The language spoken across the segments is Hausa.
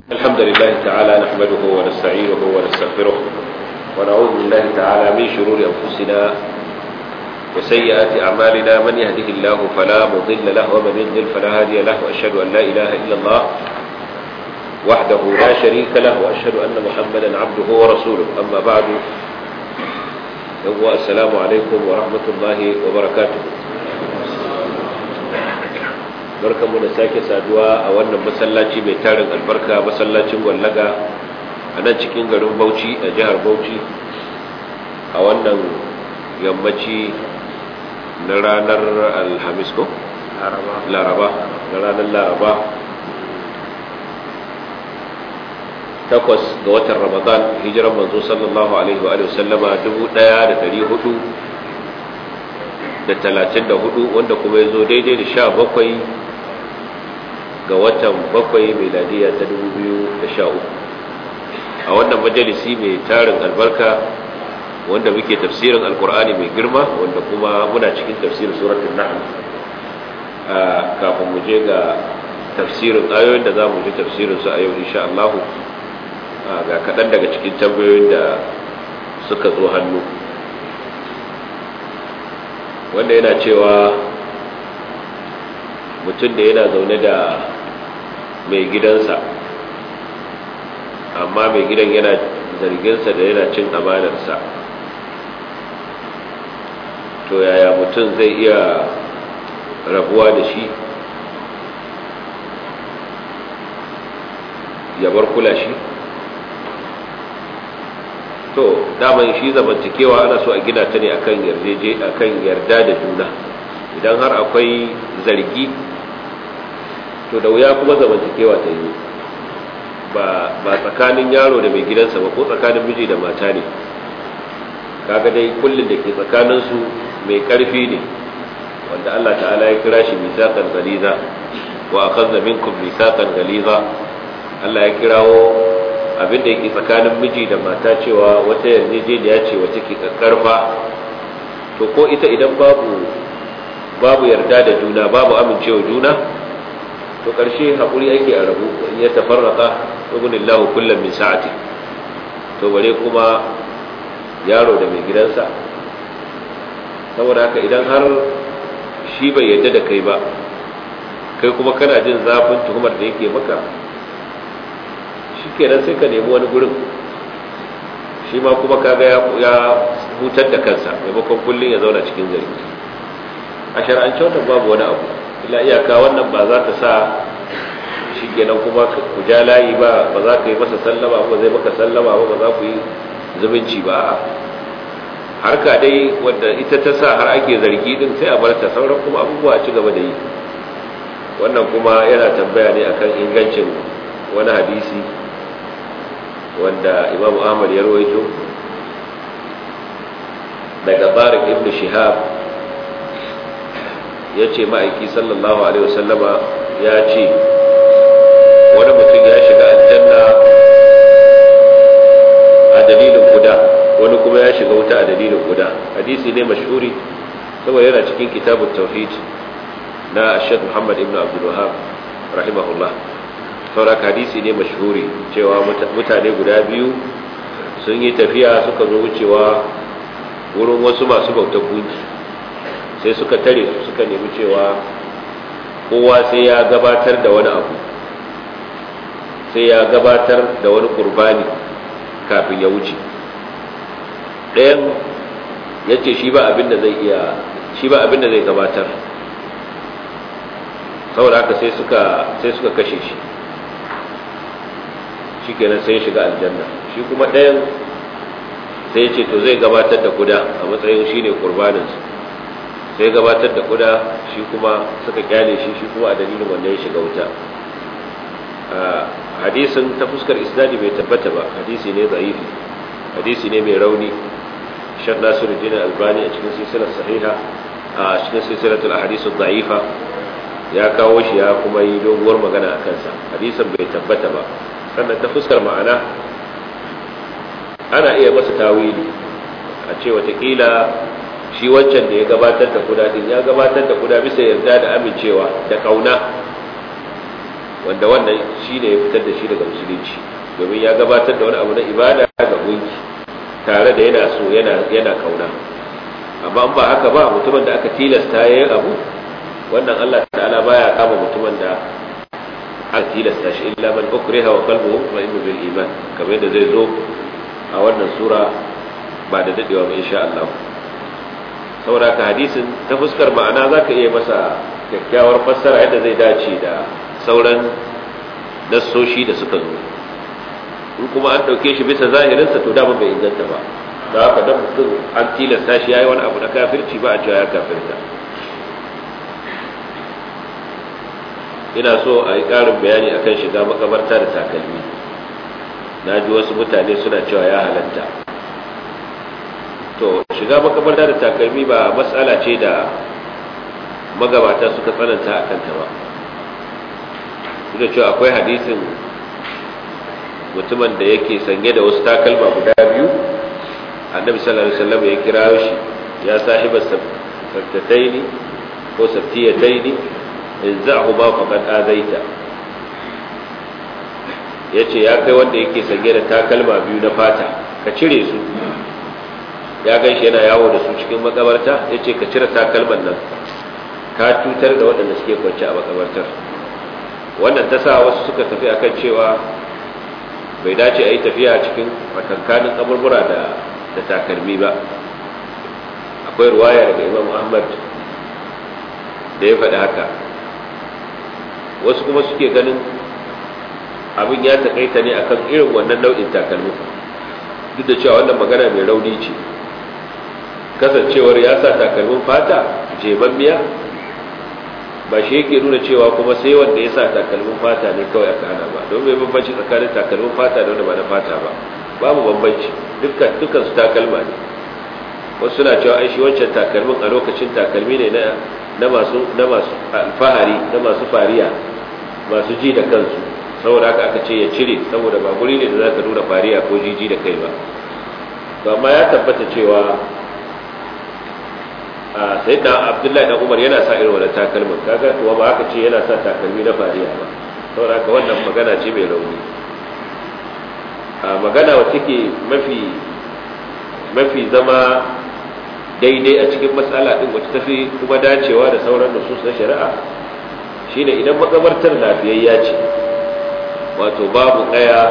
الحمد لله تعالى نحمده ونستعينه ونستغفره ونعوذ بالله تعالى من شرور أنفسنا وسيئات أعمالنا من يهده الله فلا مضل له ومن يضلل فلا هادي له وأشهد أن لا إله إلا الله وحده لا شريك له وأشهد أن محمدا عبده ورسوله أما بعد السلام عليكم ورحمة الله وبركاته barkanmu da sake saduwa a wannan masallaci mai tarin albarka masallacin gwallaga a nan cikin garin bauchi a jihar bauchi a wannan yammaci na ranar alhamis ko? laraba na ranar laraba takwas ga watan ramadan hijiran manzo sallallahu alaihi wa sallama dubu daya da dari hudu da talatin da hudu wanda kuma ya zo daidai da sha bakwai ga watan bakwai meladiya ta dubu biyu da sha uku a wannan majalisi mai tarin albarka wanda muke tafsirin alkur'ani mai girma wanda kuma muna cikin tafsirin suratun nahl kafin mu je ga tafsirin ayoyin da za mu ji tafsirin su a yau insha Allah ga kaɗan daga cikin tambayoyin da suka zo hannu wanda yana cewa mutum da yana zaune da mai gidansa amma mai gidan yana zarginsa da yana cin amanarsa to yaya mutum zai iya rabuwa da shi ya bar kula shi to daman shi zamantakewa ana so a gina ta ne akan yarjeje akan yarda da juna idan har akwai zargi to da wuya kuma zamantakewa ta yi ba tsakanin yaro da mai gidansa ba ko tsakanin miji da mata ne kaga dai kullum da ke tsakaninsu mai karfi ne wanda Allah ta'ala ya kira shi misaqan galiza wa akhadha minkum misaqan galiza Allah ya kirawo abin da yake tsakanin miji da mata cewa wata yarjejeniya ce wacce ke karfa to ko ita idan babu babu yarda da juna babu amincewa juna to ƙarshe haƙuri ake a rabu in ya tafarraka ibnillahu kullum min sa'ati to bare kuma yaro da mai gidansa saboda haka idan har shi bai yarda da kai ba kai kuma kana jin zafin tuhumar da yake maka shi kenan sai ka nemi wani gurin shi ma kuma kaga ya hutar da kansa maimakon kullum ya zauna cikin zargi a shar'ance wannan babu wani abu ila iyaka wannan ba za ta sa shi kenan kuma ku ja layi ba ba za ka yi masa sallama ba zai maka sallama ba ba za ku yi zumunci ba harka dai wadda ita ta sa har ake zargi din sai a bar ta sauran kuma abubuwa a ci gaba da yi wannan kuma yana tambaya ne akan ingancin wani hadisi wanda imam ahmad ya rawaito daga barik ibn shihab ya ce ma'aiki sallallahu alaihi wasallama ya ce wani mutum ya shiga aljanna a dalilin guda wani kuma ya shiga wuta a dalilin guda hadisi ne mashhuri saboda yana cikin kitabun tauhid na ashad muhammad ibn abdul wahab rahimahullah saurak hadisi ne mashhuri cewa mutane guda biyu sun yi tafiya suka zo wucewa wurin wasu masu bautar gunki sai suka tare su suka nemi cewa kowa sai ya gabatar da wani abu sai ya gabatar da wani kurbani kafin ya wuce ɗayan ya ce shi ba abin da zai iya shi ba abin da zai gabatar saboda haka sai suka sai suka kashe shi shi kenan sai ya shiga aljanna shi kuma ɗayan sai ya ce to zai gabatar da kuda a matsayin shi ne kurbaninsu sai gabatar da kuda shi kuma suka kyale shi shi kuma a dalilin wanda ya shiga wuta hadisin ta fuskar isnadi bai tabbata ba hadisi ne zaifi hadisi ne mai rauni shek nasiruddin albani a cikin silsilar sahiha a cikin silsilatul ahadisu zaifa ya kawo shi ya kuma yi doguwar magana a kansa hadisin bai tabbata ba sannan ta fuskar ma'ana ana iya masa tawili a ce watakila shi wancan da ya gabatar da kuda din ya gabatar da kuda bisa yarda da amincewa da kauna wanda wannan shi ne ya fitar da shi daga musulunci domin ya gabatar da wani abu na ibada ga gunki tare da yana so yana kauna amma in ba haka ba mutumin da aka tilasta ya yi abu wannan Allah ta'ala baya kama mutumin da an tilasta shi illa man ukriha wa qalbuhu mutma'innu bil iman kamar yadda zai zo a wannan sura ba da dadewa ba insha Allah saboda ka hadisin ta fuskar ma'ana zaka iya masa kyakkyawar fassara yadda zai dace da sauran nassoshi da suka zo in kuma an dauke shi bisa zahirinsa to dama bai inganta ba da haka dan mutum an tilasta shi yayi wani abu na kafirci ba a cewa ya kafirta ina so a yi ƙarin bayani akan shiga makabarta da takalmi na ji wasu mutane suna cewa ya halatta to shiga makabarta da takalmi ba matsala ce da magabata suka tsananta a kanta ba su da cewa akwai hadisin mutumin da yake sanye da wasu takalma guda biyu annabi sallallahu alaihi wasallam ya kira shi ya sahiba sabtataini ko sabtiyataini in za'hu ba faqad azaita yace ya kai wanda yake sanye da takalma biyu na fata ka cire su ya ganshi yana yawo da su cikin makabarta yace ka cire takalman nan ka cutar da waɗanda suke kwance a makabartar wannan ta sa wasu suka tafi akan cewa bai dace a yi tafiya cikin makankanin kaburbura da da takalmi ba akwai ruwaya daga imam ahmad da ya faɗi haka wasu kuma suke ganin abin ya taƙaita ne akan irin wannan nau'in takalmi duk da cewa wannan magana mai rauni ce kasancewar ya sa takalmin fata jebammiya ba shi yake nuna cewa kuma sai wanda ya sa takalmin fata ne kawai aka hana ba don bai bambanci tsakanin takalmin fata da wanda ba na fata ba babu bambanci dukkan dukkan su takalma ne wasu suna cewa ai shi wancan takalmin a lokacin takalmi ne na na masu na masu alfahari na masu fariya masu ji da kansu saboda haka aka ce ya cire saboda ba guri ne da zaka nuna fariya ko jiji da kai ba to amma ya tabbata cewa a sai da abdullahi dan umar yana sa irin wannan takalmin kaga to ba haka ce yana sa takalmi na fariya ba saboda haka wannan magana ce mai rauni a magana wacce ke mafi mafi zama daidai a cikin matsala din wacce tafi kuma dacewa da sauran nusus na shari'a shine idan makabartar lafiyayya ce wato babu kaya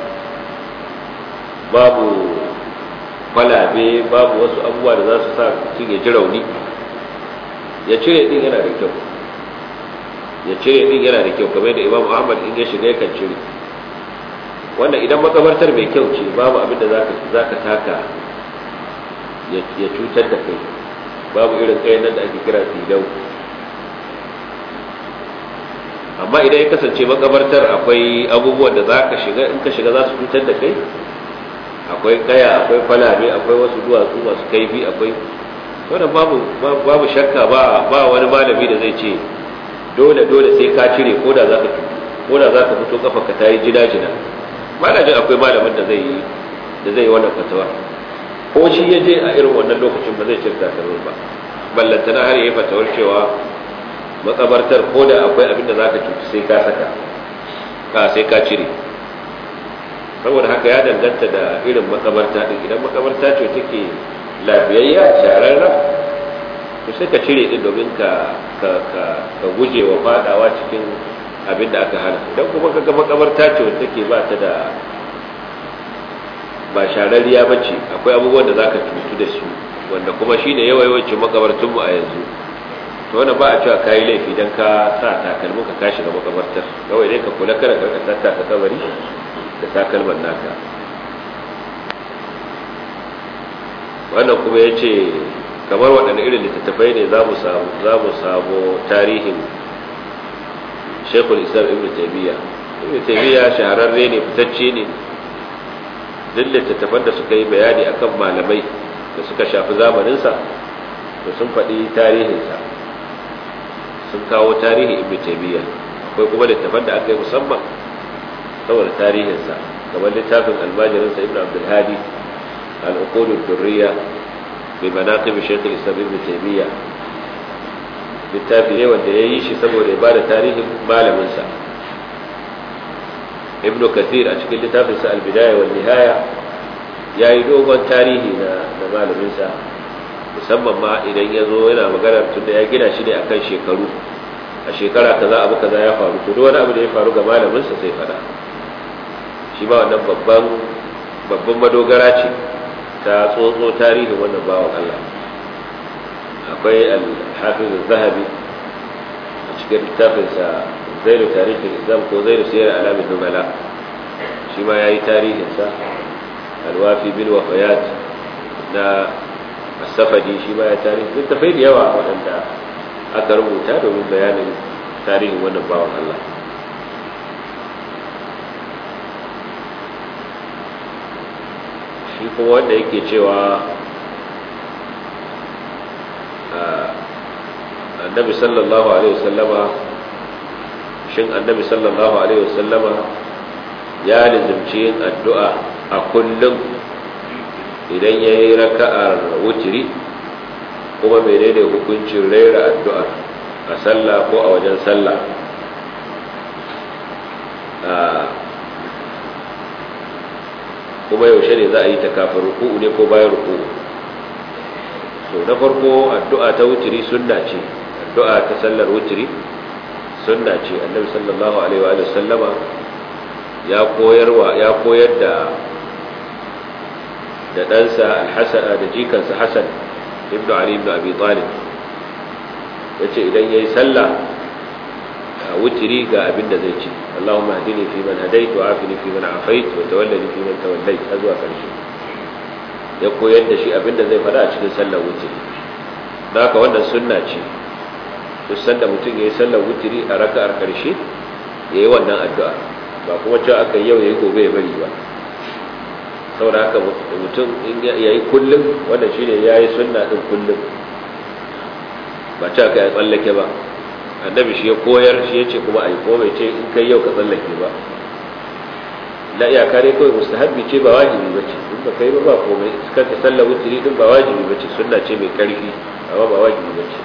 babu kwalabe babu wasu abubuwa da za su sa mutum ya ji rauni ya cire din yana da kyau ya cire din yana da kyau kamar da imam ahmad in ya shiga yakan cire wanda idan makabartar mai kyau ce babu abin da za ka taka ya cutar da kai babu irin kayan nan da ake kira filau amma idan ya kasance makabartar akwai abubuwan da za ka shiga in ka shiga za su cutar da kai akwai kaya akwai kwalabe akwai wasu duwatsu masu kaifi akwai wanda babu babu shakka ba ba wani malami da zai ce dole dole sai ka cire ko da zaka ko da zaka fito kafa ka tayi jina jina malamin akwai malamin da zai da zai wannan fatawa ko shi ya je a irin wannan lokacin ba zai cire takalmin ba ballantana har yayi fatawar cewa makabartar ko da akwai abin da zaka cuci sai ka saka ka sai ka cire saboda haka ya danganta da irin makabarta din idan makabarta ce take lafiyayya shararra to sai ka cire din domin ka ka ka, ka guje wa fadawa cikin abin da aka hana idan kuma ka ga makabarta ce wacce take ba ta da ba shararriya ba ce akwai abubuwan da zaka cutu da su wanda kuma shine yawayawancin makabartunmu a yanzu to wannan ba a cewa kayi laifi dan ka sa takalmin ka kashi ga makabartar kawai dai ka kula kada ka tatta ka kabari da takalman naka wannan kuma ya ce kamar waɗanda irin littattafai ne za mu samu tarihin shekul islam ibn taimiyya ibn taimiyya shahararre ne fitacce ne duk littattafan da suka yi bayani akan malamai da suka shafi zamaninsa da sun faɗi tarihinsa sun kawo tarihin ibn taimiyya akwai kuma littattafan da aka yi musamman saboda tarihinsa kamar littafin almajirinsa ibn abdulhadi al'ukudu durriya bai manaqib shaykh al-islam ibn taymiya littafi ne wanda ya yi shi saboda ya bada tarihin malaminsa ibnu kathir a cikin littafinsa al-bidaya wal nihaya yayi dogon tarihi na na malaminsa musamman ma idan ya zo yana maganar tunda ya gina shi ne akan shekaru a shekara kaza abu kaza ya faru to duk wani abu da ya faru ga malaminsa sai fada shi ba wannan babban babban madogara ce ta tsotso tarihin wannan bawan Allah akwai al-hafiz zahabi a cikin littafinsa zairu tarihin islam ko zairu siyar alamin numala shi ma ya yi tarihinsa alwafi bil wafayat na asafadi shi ma ya tarihi littafai da yawa waɗanda aka rubuta domin bayanin tarihin wannan bawan Allah shi kuma wanda yake cewa annabi sallallahu alaihi wasallama shin annabi sallallahu alaihi wasallama ya lizimci yin addu'a a kullum idan ya yi raka'ar wutiri kuma menene hukuncin raira addu'ar a sallah ko a wajen sallah kuma yaushe ne za a yi ta kafin ruku'u ne ko bayan ruku'u so na farko addu'a ta wutiri sunna ce addu'a ta sallar wutiri sunna ce annabi sallallahu alaihi wa sallama ya koyarwa ya koyar da da ɗansa al-hasan da jikansa hasan ibnu ali ibn abi talib yace idan yayi sallah wutiri ga abin da zai ce Allahumma hdini fi man hadait wa afini fi man afait wa tawallani fi man tawallait har zuwa karshe ya koyar da shi abin da zai faɗa a cikin sallar wutiri don haka wannan sunna ce duk sanda mutum ya yi sallar wutiri a raka'ar karshe ya yi wannan addu'a ba kuma cewa aka yau ya yi gobe ya bari ba saboda haka mutum in ya yi kullum wannan shine ya yi sunna din kullum ba cewa ka yi tsallake ba annabi shi ya koyar shi ya ce kuma a yi ko bai ce in kai yau ka tsallake ba la iyaka dai kawai mustahabbi ce ba wajibi ba ce in ba kai ba ba komai suka ta sallar wutiri din ba wajibi ba ce sunna ce mai karfi amma ba wajibi ba ce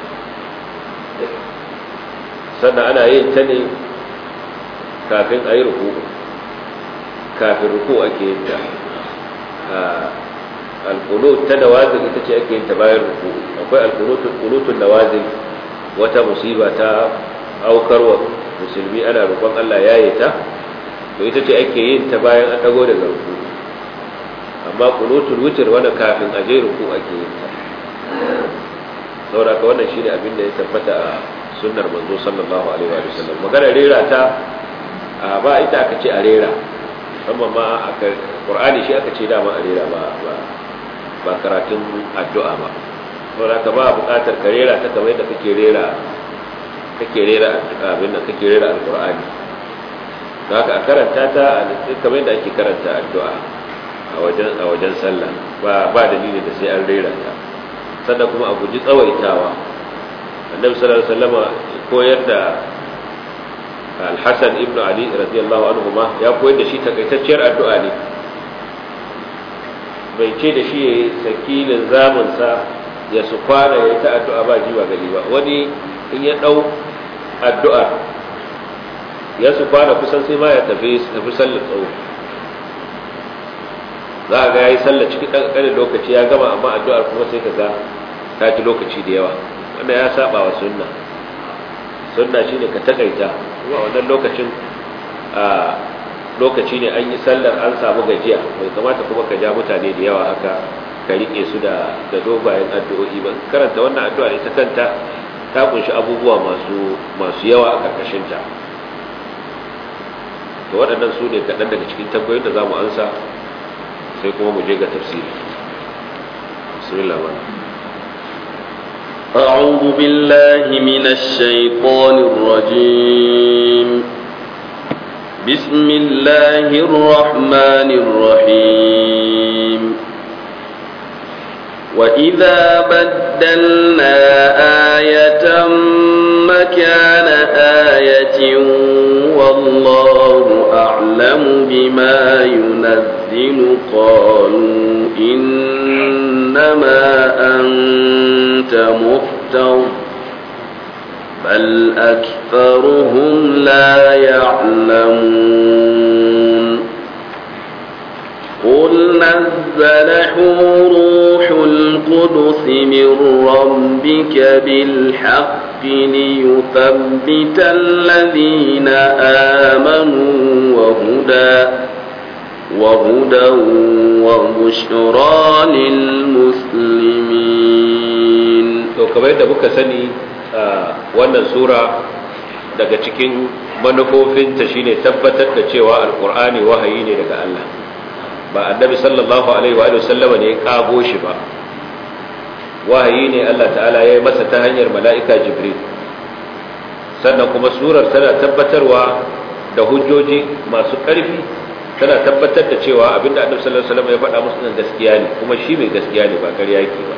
sannan ana yin ta ne kafin a yi ruku kafin ruku ake yin ta alkunut ta nawazin ita ce ake yin ta bayan ruku akwai alkunutun nawazin wata musiba ta aukarwa musulmi ana roƙon Allah ya yi ta to ita ce ake yin ta bayan an dago daga ruku amma kunutul witr wanda kafin a je ruku ake yin ta saboda ka wannan shine abin da ya tabbata a sunnar manzo sallallahu alaihi wa sallam magana rera ta ba ita aka ce a rera amma ma aka qur'ani shi aka ce dama a rera ba ba karatun addu'a ba saboda ka ba buƙatar ka rera ta kamar yadda kake rera kake rera abin da kake rera alqur'ani don haka a karanta ta kamar yadda ake karanta addu'a a wajen a wajen sallah ba ba dalili da sai an rera ta sannan kuma a guji tsawaitawa annabi sallallahu alaihi wasallama koyar da al-hasan ibnu ali radiyallahu anhu ma ya koyar da shi takaitacciyar addu'a ne bai ce da shi yayi sakilin zaman sa ya su kwana ya ta addu'a ba jiwa gari ba wani in ya dau addu'a ya su kwana kusan sai ma ya tafi tafi sallar tsawo za a ga ya yi sallar cikin ɗanɗanin lokaci ya gama amma addu'ar kuma sai ka ga ta ci lokaci da yawa wanda ya saba wa sunna sunna shine ka takaita kuma wannan lokacin a lokaci ne an yi sallar an samu gajiya bai kamata kuma ka ja mutane da yawa haka ka rike su da da dogayen addu'o'i ba karanta wannan addu'a ita kanta ta kunshi abubuwa masu masu yawa a karkashin ta to waɗannan su ne kaɗan daga cikin tambayoyin da za mu ansa sai kuma mu je ga tafsiri bismillah ba أعوذ بالله من الشيطان الرجيم بسم الله الرحمن الرحيم وإذا بدلنا آية مكان آية والله أعلم بما ينزل قالوا إنما أنت مفتر بل أكثرهم لا يعلمون نزله روح القدس من ربك بالحق ليثبت الذين آمنوا وهدى وهدى وبشرى للمسلمين to kamar yadda muka sani wannan sura daga cikin manufofinta shine tabbatar da cewa alkur'ani wahayi ne daga Allah ba annabi sallallahu alaihi wa sallama ne ya kago shi ba wahayi ne Allah ta'ala ya yi masa ta hanyar mala'ika jibril sannan kuma surar tana tabbatarwa da hujjoji masu ƙarfi tana tabbatar da cewa abinda annabi sallallahu alaihi wasallam ya faɗa musu nan gaskiya ne kuma shi mai gaskiya ne ba ƙarya yake ba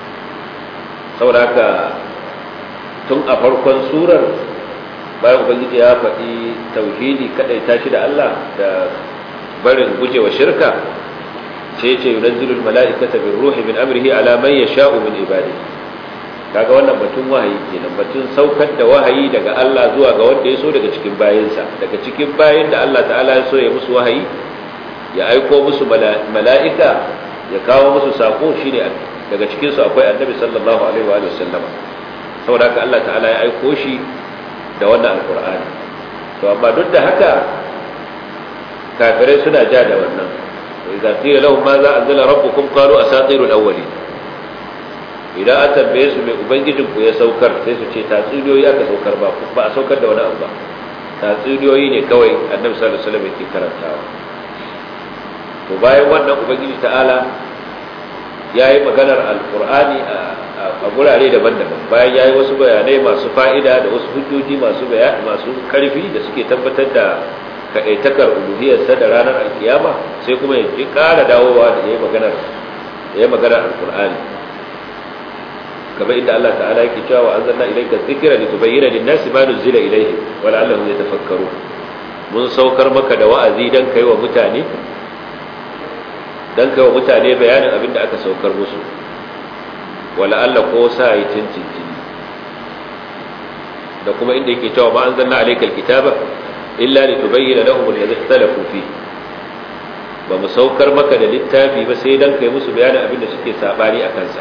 saboda haka tun a farkon surar bayan ubangiji ya faɗi tauhidi kadai tashi da Allah da barin gujewa shirka sai ce yunazzilul mala'ikata bir ruhi min amrihi ala man yasha'u min ibadihi kaga wannan batun wahayi kenan batun saukar da wahayi daga Allah zuwa ga wanda ya so daga cikin bayinsa daga cikin bayin da Allah ta'ala ya so ya musu wahayi ya aiko musu mala'ika ya kawo musu sako shine daga cikin su akwai annabi sallallahu alaihi wa sallam saboda haka Allah ta'ala ya aiko shi da wannan alqur'ani to amma duk da haka kafirai suna ja da wannan wa idza qila lahum ma za anzala rabbukum qalu asatirul awwalin idan an tambaye su mai ubangijin ku ya saukar sai su ce tatsuniyoyi aka saukar ba ba a saukar da wani abu ba tatsuniyoyi ne kawai annabi sallallahu alaihi wasallam yake karantawa to bayan wannan ubangiji ta'ala ya yi maganar alkur'ani a gurare daban-daban bayan ya yi wasu bayanai masu fa'ida da wasu hujjoji masu masu karfi da suke tabbatar da kaɗaitakar uluhiyarsa da ranar alkiyama sai kuma ya ƙara dawowa da ya yi maganar ya yi maganar alkur'ani kamar inda Allah ta'ala yake cewa wa anzalna ilayka dhikra litubayyana lin-nasi ma nuzila ilayhim wa la'allahum yatafakkarun mun saukar maka da wa'azi dan kai wa mutane dan kai wa mutane bayanin abin da aka saukar musu wala Allah ko sa yi tintintini da kuma inda yake cewa ma anzalna alaykal kitaba illa litubayyana lahum alladhi ikhtalafu fi ba mu saukar maka da littafi ba sai dan kai musu bayanin abin da suke sabani a kansa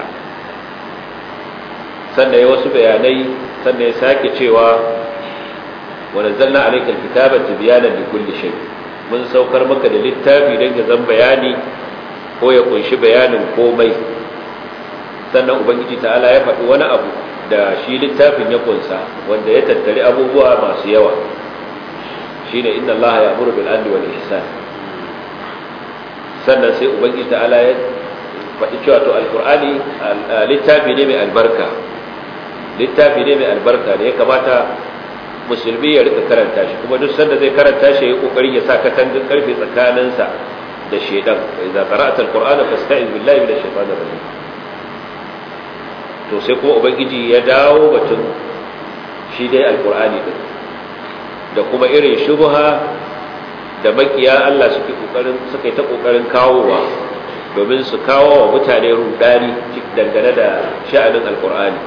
sannan ya wasu bayanai sannan ya sake cewa wa nazzalna alaykal kitaba tibyanan likulli shay mun saukar maka da littafi dan ya zan bayani ko ya kunshi bayanin komai sannan ubangiji ta'ala ya faɗi wani abu da shi littafin ya kunsa wanda ya tattari abubuwa masu yawa shine inna allaha ya'muru bil adli wal ihsan sannan sai ubangiji ta'ala ya faɗi cewa to alqur'ani littafi ne mai albarka littafi ne mai albarka ne ya kamata musulmi ya rika karanta shi kuma duk sanda zai karanta shi ya kokarin ya sa katangin karfe tsakaninsa da shedan idza qara'ta alqur'ana fasta'iz billahi minash shaitanir rajim to sai kuma ubangiji ya dawo batun shi dai alqur'ani din da kuma irin shubha da makiya Allah suke kokarin suka ta kokarin kawowa domin su kawo wa mutane rudani dangane da sha'anin alqur'ani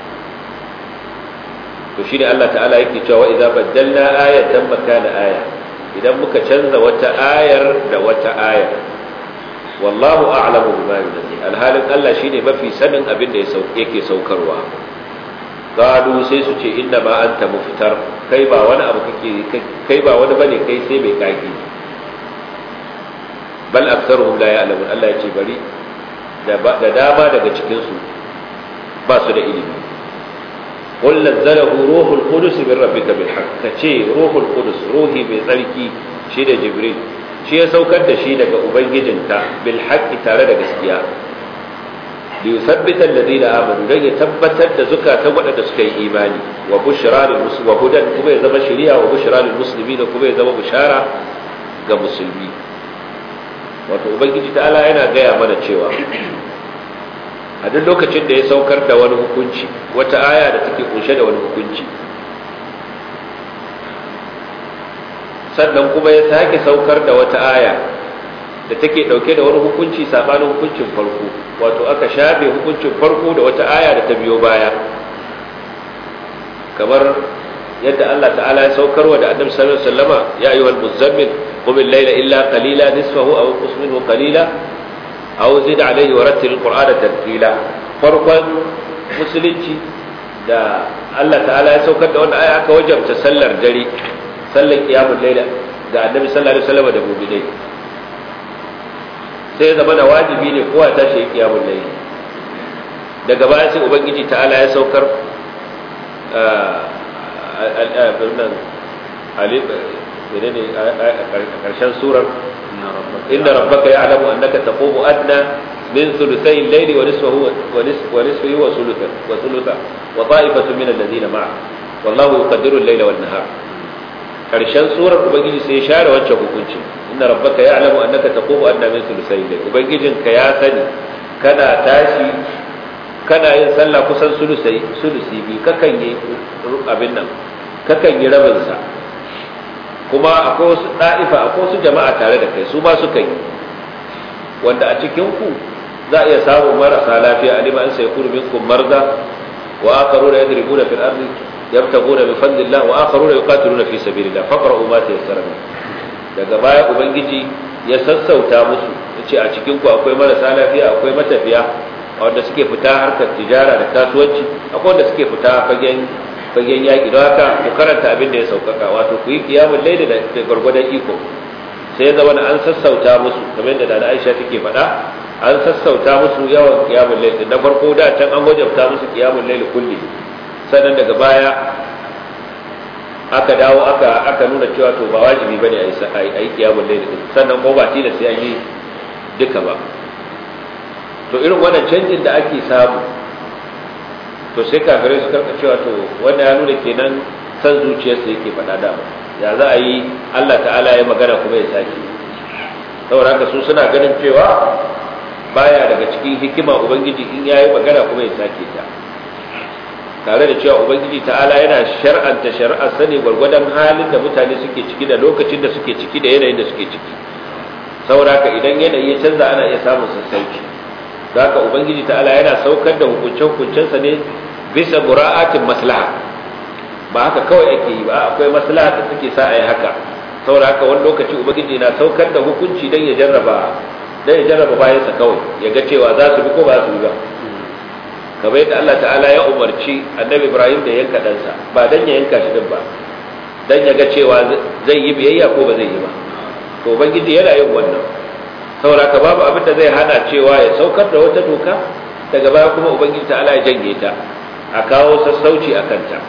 to shine Allah ta'ala yake cewa idza baddalna ayatan makana aya idan muka canza wata ayar da wata ayar wallahu a'lamu bima yunzil alhalin Allah shine mafi sanin abin da yake saukarwa qalu sai su ce inna ma anta muftar kai ba wani abu kake kai ba wani bane kai sai mai kage bal aktharuhum la ya'lamun Allah ya ce bari da dama daga cikin su ba su da ilimi قل نزله روح القدس من ربك بالحق كشي روح القدس روحي mai tsarki shi da jibril shi ya saukar da shi daga ubangijinka bil haqqi tare da gaskiya li yuthabbita alladhina amanu dan ya tabbatar da zukatan wadanda suka yi imani wa bushra lil muslimin wa hudan kuma ya zama shari'a wa bushra lil muslimin kuma ya zama bushara ga musulmi wato ubangiji ta'ala yana gaya mana cewa a duk lokacin da ya saukar da wani hukunci wata aya da take kunshe da wani hukunci sannan kuma ya sake saukar da wata aya da take dauke da wani hukunci sabanin hukuncin farko wato aka shafe hukuncin farko da wata aya da ta biyo baya kamar yadda Allah ta'ala ya saukarwa da annabi sallallahu alaihi wasallama ya ayyuhal muzammil qum al-layla illa qalila nisfahu aw qus minhu qalila aw zid alaihi wa rattil qur'ana tartila farkon musulunci da Allah ta'ala ya saukar da wannan aya aka wajabta sallar dare sallar qiyamul layla ga annabi sallallahu alaihi wasallam da mu'minai sai zama da wajibi ne kowa ta shi qiyamul layla daga baya sai ubangiji ta'ala ya saukar al-nan alif menene a karshen surar inna rabbaka ya'lamu annaka taqumu adna min thuluthay al-layli wa nisfahu wa nisfihi wa thulutha wa thulutha wa ta'ifatu min alladhina ma'a wallahu yuqaddiru al-layla wan nahar karshen surar ubangiji sai ya share wancan hukunci inna rabbaka ya'lamu annaka taqumu adna min thuluthay al-layli ubangijinka ya sani kana tashi kana yin sallah kusan sulusai sulusi bi kakan yi abin nan kakan yi rabin sa kuma akwai wasu da'ifa akwai wasu jama'a tare da kai su ma suka yi wanda a cikin ku za a iya samun marasa lafiya alima an sai kuru minkum marza wa akharuna yadribuna fil ardi yabtaguna bi fadlillah wa akharuna yuqatiluna fi sabilillah faqra'u ma tayassara daga baya ubangiji ya sassauta musu yace a cikin ku akwai marasa lafiya akwai matafiya wanda suke fita harkar tijara da kasuwanci akwai wanda suke fita fagen fagen yaƙi don haka ku karanta abin da ya sauƙaƙa wato ku yi kiyamun laida da gwargwadon iko sai zama na an sassauta musu kamar yadda da Aisha take faɗa an sassauta musu yawan kiyamun laida na farko da can an wajabta musu kiyamun laida kulli sannan daga baya aka dawo aka aka nuna cewa to ba wajibi bane a yi kiyamun laida sannan ko ba tilas sai an yi duka ba to irin wannan canjin da ake samu to sai kafirai su karka cewa to wanda ya nuna kenan san zuciyarsa yake faɗa da ya za a yi Allah ta'ala ya magana kuma ya sake saboda haka su suna ganin cewa baya daga cikin hikima ubangiji in yayi magana kuma ya sake ta tare da cewa ubangiji ta'ala yana shar'anta shari'ar sani gwargwadon halin da mutane suke ciki da lokacin da suke ciki da yanayin da suke ciki saboda haka idan yanayi ya canza ana iya samun sassauci da haka ubangiji ta'ala yana saukar da hukunce-hukuncensa ne bisa mura'atin maslaha ba haka kawai ake yi ba akwai maslaha da suke sa a yi haka saboda haka wani lokaci ubangiji na saukar da hukunci don ya jarraba don ya jarraba bayansa kawai ya ga cewa za su bi ko ba su bi ba kamar yadda Allah ta'ala ya umarci annabi Ibrahim da yanka ɗansa ba don ya yanka shi din ba don ya ga cewa zai yi biyayya ko ba zai yi ba to ubangiji yana yin wannan saboda ka babu abin da zai hana cewa ya saukar da wata doka daga baya kuma ubangiji ta'ala ya janye ta a kawo sassauci a kanta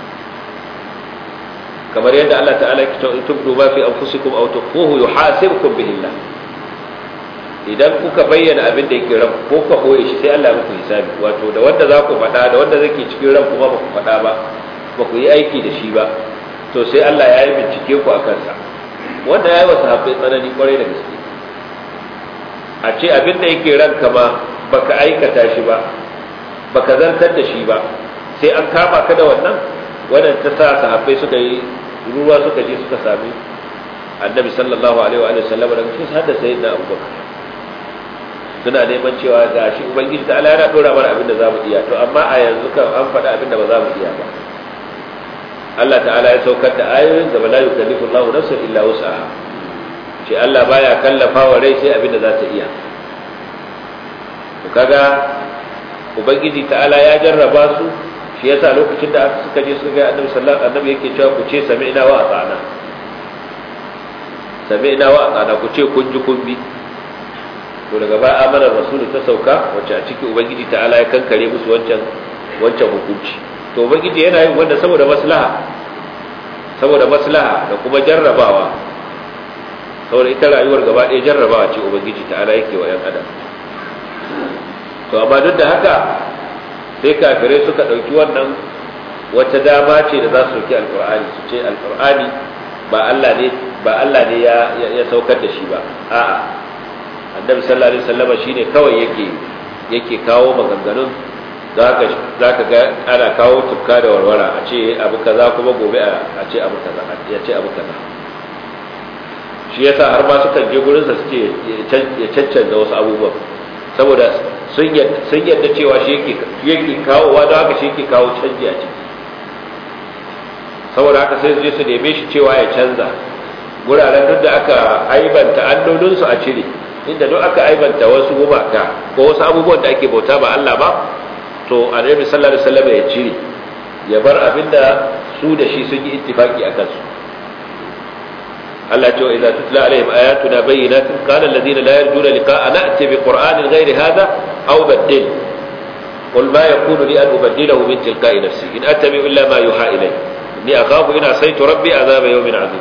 kamar yadda Allah ta'ala ya ce tubdu ma fi anfusikum aw tukhfuhu yuhasibkum bihi Allah idan kuka bayyana abin da yake ran ko ka koye shi sai Allah muku hisabi wato da wanda za ku faɗa da wanda zake cikin ran kuma ba ku faɗa ba ba ku yi aiki da shi ba to sai Allah ya yi bincike ku a kansa wanda ya yi wa sahabbai tsanani kwarai da gaske a ce abin da yake ranka ma baka aikata shi ba baka zartar da shi ba sai an kama ka da wannan wannan ta sa sahabbai suka yi ruwa suka je suka sami annabi sallallahu alaihi wa sallam da cikin hadda sayyidina abubakar suna neman cewa ga shi ubangiji ta Allah yana dora mana abin da zamu iya to amma a yanzu kan an faɗa abin da ba za mu iya ba Allah ta'ala ya saukar da ayoyin da la yukallifu Allahu nafsan illa wus'aha ce Allah baya kallafa wa rai sai abin da za ta iya to kaga ubangiji ta'ala ya jarraba su shi yasa lokacin da suka je suka ga annabi sallallahu alaihi wasallam yake cewa ku ce sami'na wa ata'na sami'na wa ata'na ku ce kun ji kun bi to daga ba amanar rasulu ta sauka wacce a ciki ubangiji ta'ala ya kankare musu wancan wancan hukunci to ubangiji yana yin wanda saboda maslaha saboda maslaha da kuma jarrabawa saboda ita rayuwar gaba ɗaya jarrabawa ce ubangiji ta'ala yake wa yan adam to amma duk da haka sai kafirai suka ɗauki wannan wata dama ce da za su ɗauki alƙur'ani su ce alƙur'ani ba Allah ne ba Allah ne ya ya saukar da shi ba a'a annabi sallallahu alaihi wasallam shine kawai yake yake kawo maganganun zaka zaka ga ana kawo tukka da warwara a ce abu kaza kuma gobe a ce abu kaza ya ce abu kaza shi yasa har ma sukan je gurin sa suke ya caccanza wasu abubuwan saboda sun yadda cewa shi yake yake kawowa don haka shi yake kawo canji a ciki saboda haka sai su je su neme shi cewa ya canza guraren duk da aka aibanta allolinsu a cire inda duk aka aibanta wasu gumaka ko wasu abubuwan da ake bauta ba Allah ba to annabi sallallahu alaihi wasallam ya cire ya bar abinda su da shi sun yi ittifaki akan su Allah ce wa idza tutla alaihim ayatuna bayyinatin qala alladhina la yarjuna liqa'a na'ti bi qur'anin ghairi hadha aw baddil qul ma yakunu li an ubaddilahu min tilqa'i nafsi in attabi illa ma yuha ilay inni akhafu in asaytu rabbi azaba yawmin 'azim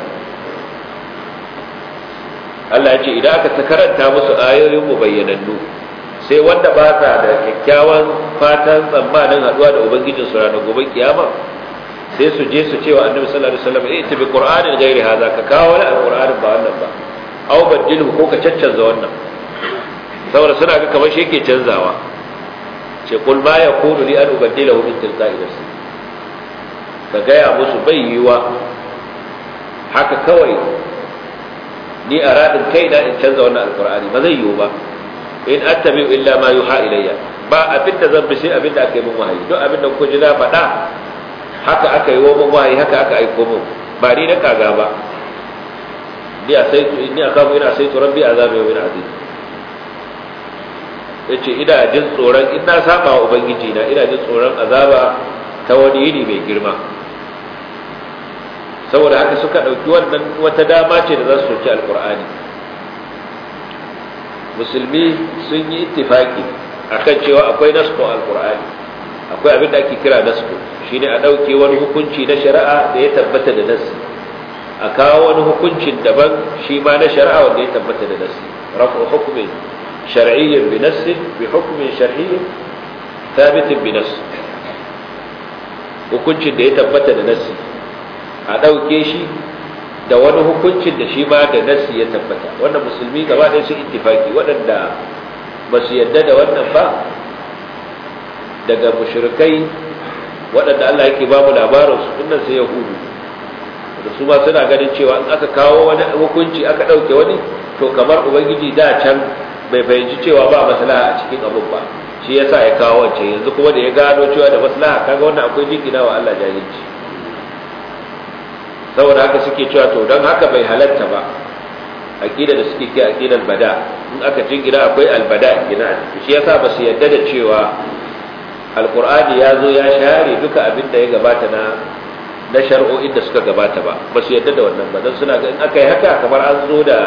Allah ya ce idan aka ta karanta musu ayoyin mu bayyanannu sai wanda ba sa da kyakkyawan fatan tsammanin haduwa da ubangijin su ranar gobe kiyama sai su je su ce wa annabi sallallahu alaihi wasallam eh tabi qur'anin gairi haza ka kawo wani alqur'anin ba wannan ba aw badilhu ko ka caccanza wannan saboda suna ga kamar shi yake canzawa ce kul ma yakunu li an ubaddilahu min tilqa'i nafsi ka gaya musu bai yiwa haka kawai ni a radin kaina in canza wannan alqur'ani ba zai yiwu ba in attabi illa ma yuha ilayya ba abinda zan bi sai abinda aka yi min wahayi duk abinda ku ji na faɗa haka aka yi wa min wahayi haka aka aiko min ba ni na kaga ba ni a sai ni aka mu ina sai to rabbi azabi wa min azim yace ina jin tsoron in na saba wa ubangiji na ina jin tsoron azaba ta wani yini mai girma saboda haka suka ɗauki wannan wata dama ce da za su soki alkur'ani musulmi sun yi ittifaki akan cewa akwai nasko alkur'ani akwai abin da ake kira nasko shine a ɗauke wani hukunci na shari'a da ya tabbata da nasi a kawo wani hukuncin daban shi ma na shari'a wanda ya tabbata da nasi rafu hukumin shar'iyyin bi nassi bi hukumin shar'iyyin thabitin bi nass hukuncin da ya tabbata da nasi a ɗauke shi da wani hukuncin da shi ma da nasi ya tabbata wannan musulmi gaba ɗaya sun ittifaki waɗanda ba su yadda da wannan ba daga mushrikai waɗanda Allah yake ba mu labarin su dinnan sai yahudu da su ma suna ganin cewa in aka kawo wani hukunci aka ɗauke wani to kamar ubangiji da can bai fahimci cewa ba maslaha a cikin abun ba shi yasa ya kawo wancan yanzu kuma da ya gano cewa da maslaha kaga wannan akwai jingina wa Allah jahilci saboda haka suke cewa to don haka bai halatta ba aqida da suke ke aqidar bada in aka jingina akwai albada gina shi yasa ba su yadda da cewa alqur'ani ya zo ya share duka abin da ya gabata na na shar'o'in da suka gabata ba ba su yadda da wannan ba don suna ga in aka yi haka kamar an zo da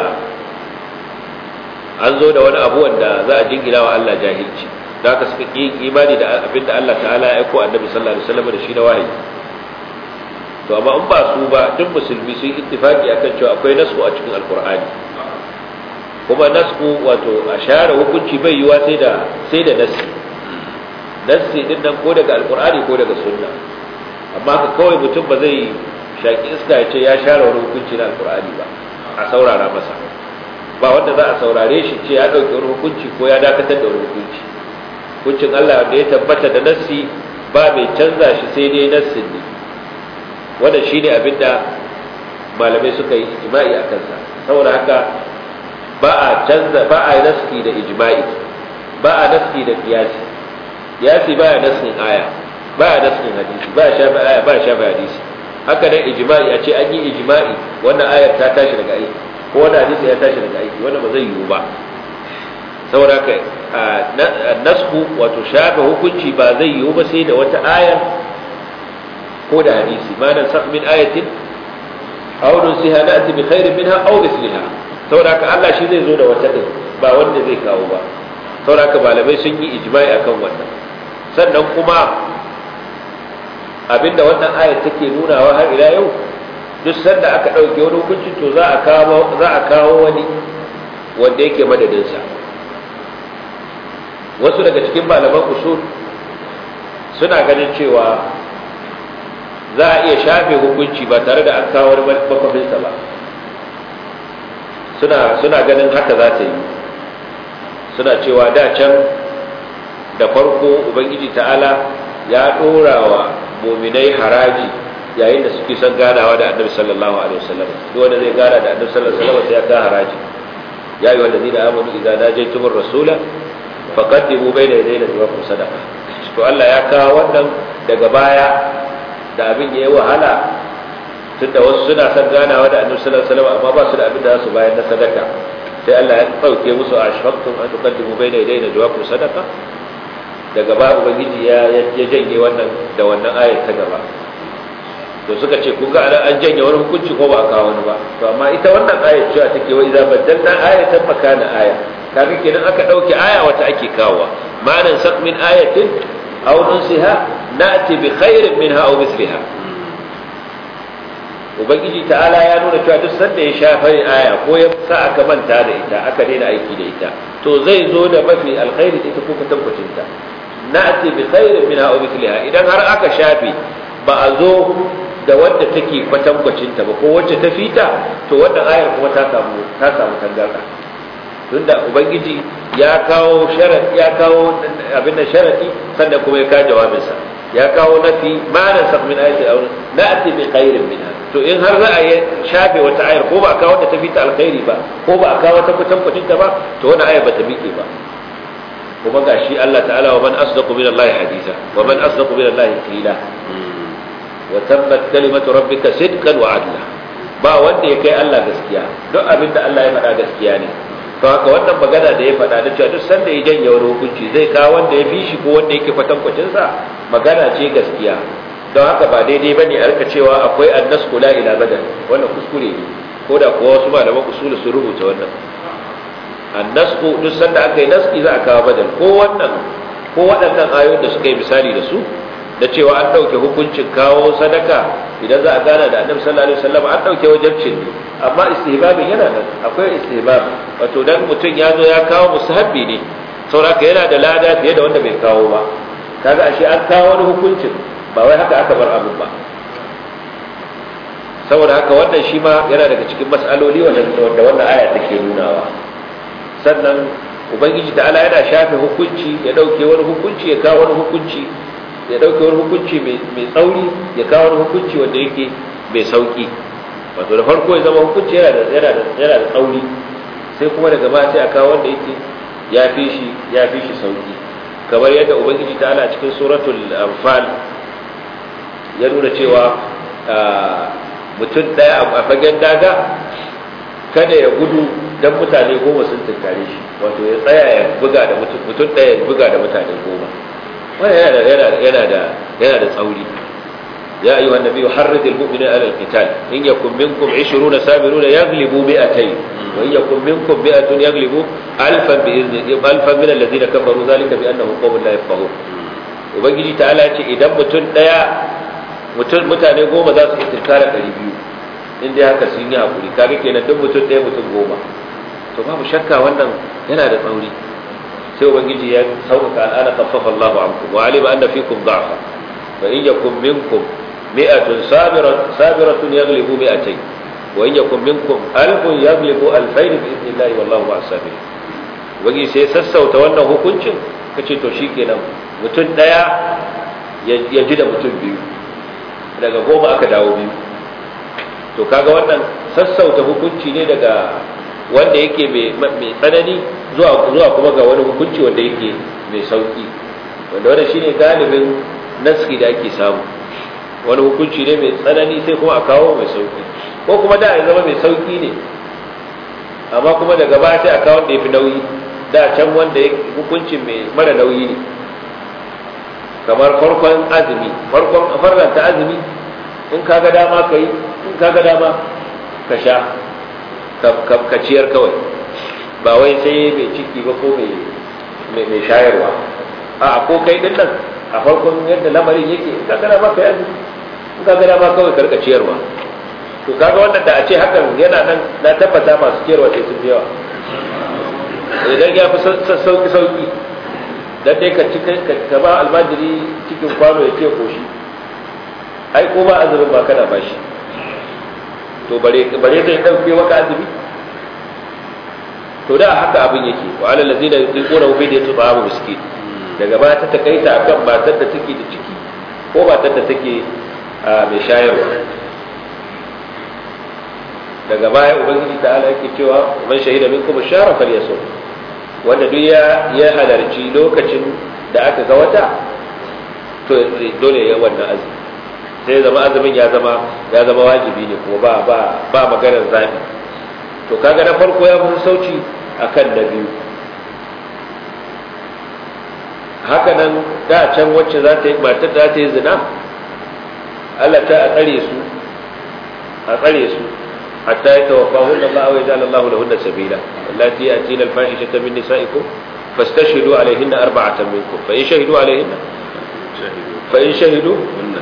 an zo da wani abu wanda za a jingina wa Allah jahilci da haka suka ki imani da abin da Allah ta'ala ya aiko annabi sallallahu alaihi wasallam da shi na wahayi to amma in ba su ba duk musulmi sun ittifaki akan cewa akwai nasu a cikin alkur'ani kuma nasu wato a share hukunci bai yiwa sai da sai da nasi nasi din nan ko daga alkur'ani ko daga sunna amma ka kawai mutum ba zai shaki iska ya ce ya share wani hukunci na alkur'ani ba a saurara masa ba wanda za a saurare shi ce ya ɗauki wani hukunci ko ya dakatar da wani hukunci hukuncin Allah da ya tabbata da nassi ba mai canza shi sai dai nassin ne wannan shine abinda malamai suka yi ijma'i a kansa saboda haka ba a canza ba a naski da ijma'i ba a naski da qiyasi qiyasi ba ya naskin aya ba ya naskin hadisi ba ya shafi aya ba ya shafi hadisi haka nan ijma'i a ce an yi ijma'i wannan ayar ta tashi daga aiki ko wannan hadisi ya tashi daga aiki wannan ba zai yiwu ba saboda haka nasku wato shafe hukunci ba zai yiwu ba sai da wata ayar ko da hadisi ma nan sak min ayatin aw nusiha na'ti bi khairin minha aw mithliha saboda haka Allah shi zai zo da wata din ba wanda zai kawo ba saboda haka malamai sun yi ijma'i akan wannan sannan kuma abinda wannan ayat take nunawa har ila yau duk sanda aka dauke wani hukunci to za a kawo za a kawo wani wanda yake madadin sa wasu daga cikin malaman usul suna ganin cewa za a iya shafe hukunci ba tare da an kawo wani makwafinsa ba suna suna ganin haka za ta yi suna cewa da can da farko ubangiji ta'ala ya ɗora wa muminai haraji yayin da suke son ganawa da annabi sallallahu alaihi wasallam duk wanda zai gana da annabi sallallahu alaihi wasallam sai ya ka haraji ya yi wanda zai da amanu idan najaytumur rasula faqaddimu bayna yaday najwaakum sadaqa to Allah ya kawo wannan daga baya da abin ya yi wahala tunda wasu suna son ganawa da annabi sallallahu alaihi wasallam amma ba su da abin da za su bayar na sadaka sai Allah ya dauke musu ashfaqtum an tuqaddimu bayna yadayna jawabu sadaqa daga ba ubangiji ya ya janye wannan da wannan ayar ta gaba to suka ce kun ga an janye wani hukunci ko ba a kawo wani ba to amma ita wannan ayar cewa take wa idza baddalna ayatan makana aya kaga kenan aka dauke aya wata ake kawowa ma'anan sak min ayatin aw nunsiha na'ti bi khairin minha aw mithliha ubangiji ta'ala ya nuna cewa duk sanda ya shafa aya ko ya sa aka manta da ita aka daina aiki da ita to zai zo da mafi alkhairi da ita ko kwatankwacin ta na'ti bi khairin minha aw mithliha idan har aka shafe ba a zo da wadda take kwatankwacin ta ba ko wacce ta fita to wannan ayar kuma ta samu ta samu tangarda tunda ubangiji ya kawo sharadi ya kawo abin da sharadi sannan kuma ya kawo jawabinsa ya kawo nafi ma na sak min ayati aw na'ti bi khairin minha to in har za a yi shafe wata ayar ko ba a kawo ta fita alkhairi ba ko ba a kawo ta kwatankwacin ta ba to wannan ayar ba ta miƙe ba kuma gashi Allah ta'ala wa man asdaqu min Allah hadisa wa man asdaqu min Allah qila wa tabbat kalimatu rabbika sidqan wa adla ba wanda ya kai Allah gaskiya duk abinda Allah ya faɗa gaskiya ne to haka wannan magana da ya faɗa da cewa duk sanda ya janye wani hukunci zai kawo wanda ya fi shi ko wanda yake kwatankwacin sa magana ce gaskiya don haka ba daidai bane a rika cewa akwai annas kula ila badal wannan kuskure ne ko da kuwa wasu malaman usulu sun rubuta wannan annasku duk sanda aka yi naski za a kawo badal ko wannan ko waɗannan ayoyin da suka yi misali da su da cewa an ɗauke hukuncin kawo sadaka idan za a gana da annabi sallallahu alaihi wasallam an ɗauke wajibcin ne amma istihbabin yana nan akwai istihbab wato dan mutum ya zo ya kawo musahabbi ne sauraka yana da lada fiye da wanda bai kawo ba kaga ashe an kawo wani hukuncin ba wai haka aka bar abin ba saboda haka wannan shi ma yana daga cikin mas'aloli wanda wannan aya take nunawa sannan ubangiji ta'ala yana shafe hukunci ya dauke wani hukunci ya kawo wani hukunci ya dauke wani hukunci mai tsauri ya kawo wani hukunci wanda yake mai sauki wato da farko ya zama hukunci yana da yana da yana da tsauri sai kuma daga baya sai a kawo wanda yake ya fi shi ya fi shi sauki kamar yadda ubangiji ta'ala cikin suratul anfal ya nuna cewa mutum daya a fagen daga kada ya gudu dan mutane goma sun tunkare shi wato ya tsaya ya buga da mutum mutum daya ya buga da mutane goma wannan yana da yana da yana da yana da tsauri ya ayyuha annabiyyu harrid almu'minina ala alqital in yakum minkum 20 sabiruna yaghlibu mi'atayn wa in yakum minkum mi'atun yaghlibu alfan bi izni alfan min alladhina kafaru dhalika bi annahum qawmun la yafqahun ubangiji ta'ala ce idan mutum daya mutum mutane goma za su iya tunkara 200 in dai haka sun yi hakuri kaga kenan duk mutum ɗaya mutum goma to babu shakka wannan yana da tsauri sai ubangiji ya sauƙaƙa al'ana khaffafa Allahu ankum wa alima anna fikum da'fa fa in yakum minkum mi'atun sabiratun sabiratun yaghlibu mi'atayn wa in yakum minkum alfun yaghlibu alfayn bi idnillahi wallahu ma'as sabirin ubangiji sai sassauta wannan hukuncin kace to shikenan mutum ɗaya ya ji da mutum biyu daga goma aka dawo biyu to kaga wannan sassauta hukunci ne daga wanda yake mai tsanani zuwa zuwa kuma ga wani hukunci wanda yake mai sauki wanda wannan shine galibin naski da ake samu wani hukunci ne mai tsanani sai kuma a kawo mai sauki ko kuma da ya zama mai sauki ne amma kuma daga baya sai a kawo wanda ya fi nauyi da can wanda hukuncin mai mara nauyi ne kamar farkon azumi farkon farlanta azumi in kaga dama ka yi in kaga dama ka sha ka ciyar kawai ba wai sai mai ciki ba ko mai shayarwa a ko kai din nan a farkon yadda lamarin yake in kaga dama ka yi azumi in kaga dama kawai karka ciyarwa to kaga wannan da a ce hakan yana nan na tabbata masu ciyarwa sai sun yawa idan ya fi sauki sauki dan dai ka ka ba almajiri cikin kwano ya ce koshi ai ko ba azumin ba kana bashi to bare bare zai dauke maka azumi to da haka abin yake wa alal ladina yuquna bi da tu'amu miskin daga ba ta takaita akan matar da take da ciki ko matar da take mai shayarwa daga baya ubangiji ta'ala yake cewa man shahida minkum ash-shahra falyasum wanda duk ya ya halarci lokacin da aka ga wata to dole ya wannan azumi sai zama azumin ya zama ya zama wajibi ne kuma ba ba ba maganar zabi to kaga na farko ya fi sauci akan na biyu haka nan da can wacce za ta yi matar da ta yi zina Allah ta a tsare su a tsare su hatta ya tawaffa hunna Allah wa yaj'al Allah lahunna sabila allati yatina al-fahishata min nisa'ikum fastashhidu alayhinna arba'atan minkum fa in shahidu alayhinna fa in shahidu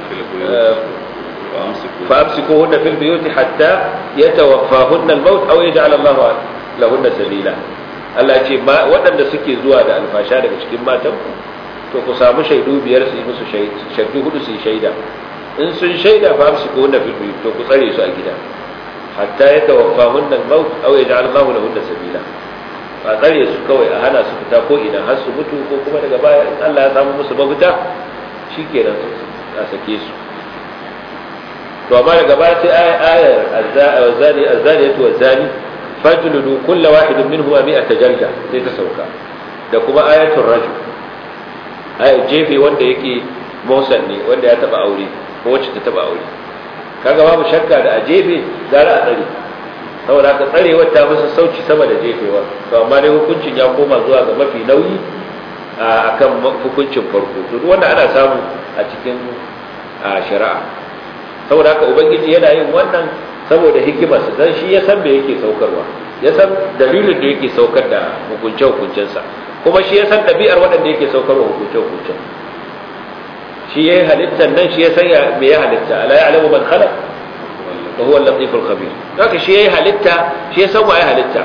فأمسكوهن في البيوت حتى يتوفاهن الموت أو يجعل الله لهن سبيلا Allah ce waɗanda suke zuwa da alfasha daga cikin matan to ku samu shaidu biyar su yi musu shaidu hudu su yi shaida in sun shaida fa su ko na filmi to ku tsare su a gida hatta ya tawaffa hunnan maut aw ya ja'al Allahu lahunna sabila a tsare su kawai a hana su fita ko idan har su mutu ko kuma daga baya in Allah ya samu musu mafita shikenan a sake su to amma daga baya sai ayar azzani azzaniyatu wazzani fajludu kull wahidin minhuma mi'ata jalda sai ta sauka da kuma ayatul rajul ayar jefe wanda yake musan ne wanda ya taba aure ko wacce ta taba aure kaga babu shakka da a jefe gara a tsare saboda haka tsarewar ta masa sauci sama da jefewa to amma dai hukuncin ya koma zuwa ga mafi nauyi akan hukuncin farko to duk wanda ana samu a cikin shari'a saboda haka ubangiji yana yin wannan saboda hikimarsa dan shi ya san me yake saukarwa ya san dalilin da yake saukar da hukunce hukuncensa kuma shi ya san ɗabi'ar waɗanda yake saukarwa hukunce hukuncen shi ya yi halittar nan shi ya san me ya halitta ala ya alamu man khalaq wa huwa al-latif al-khabir haka shi ya yi halitta shi ya san wa ya halitta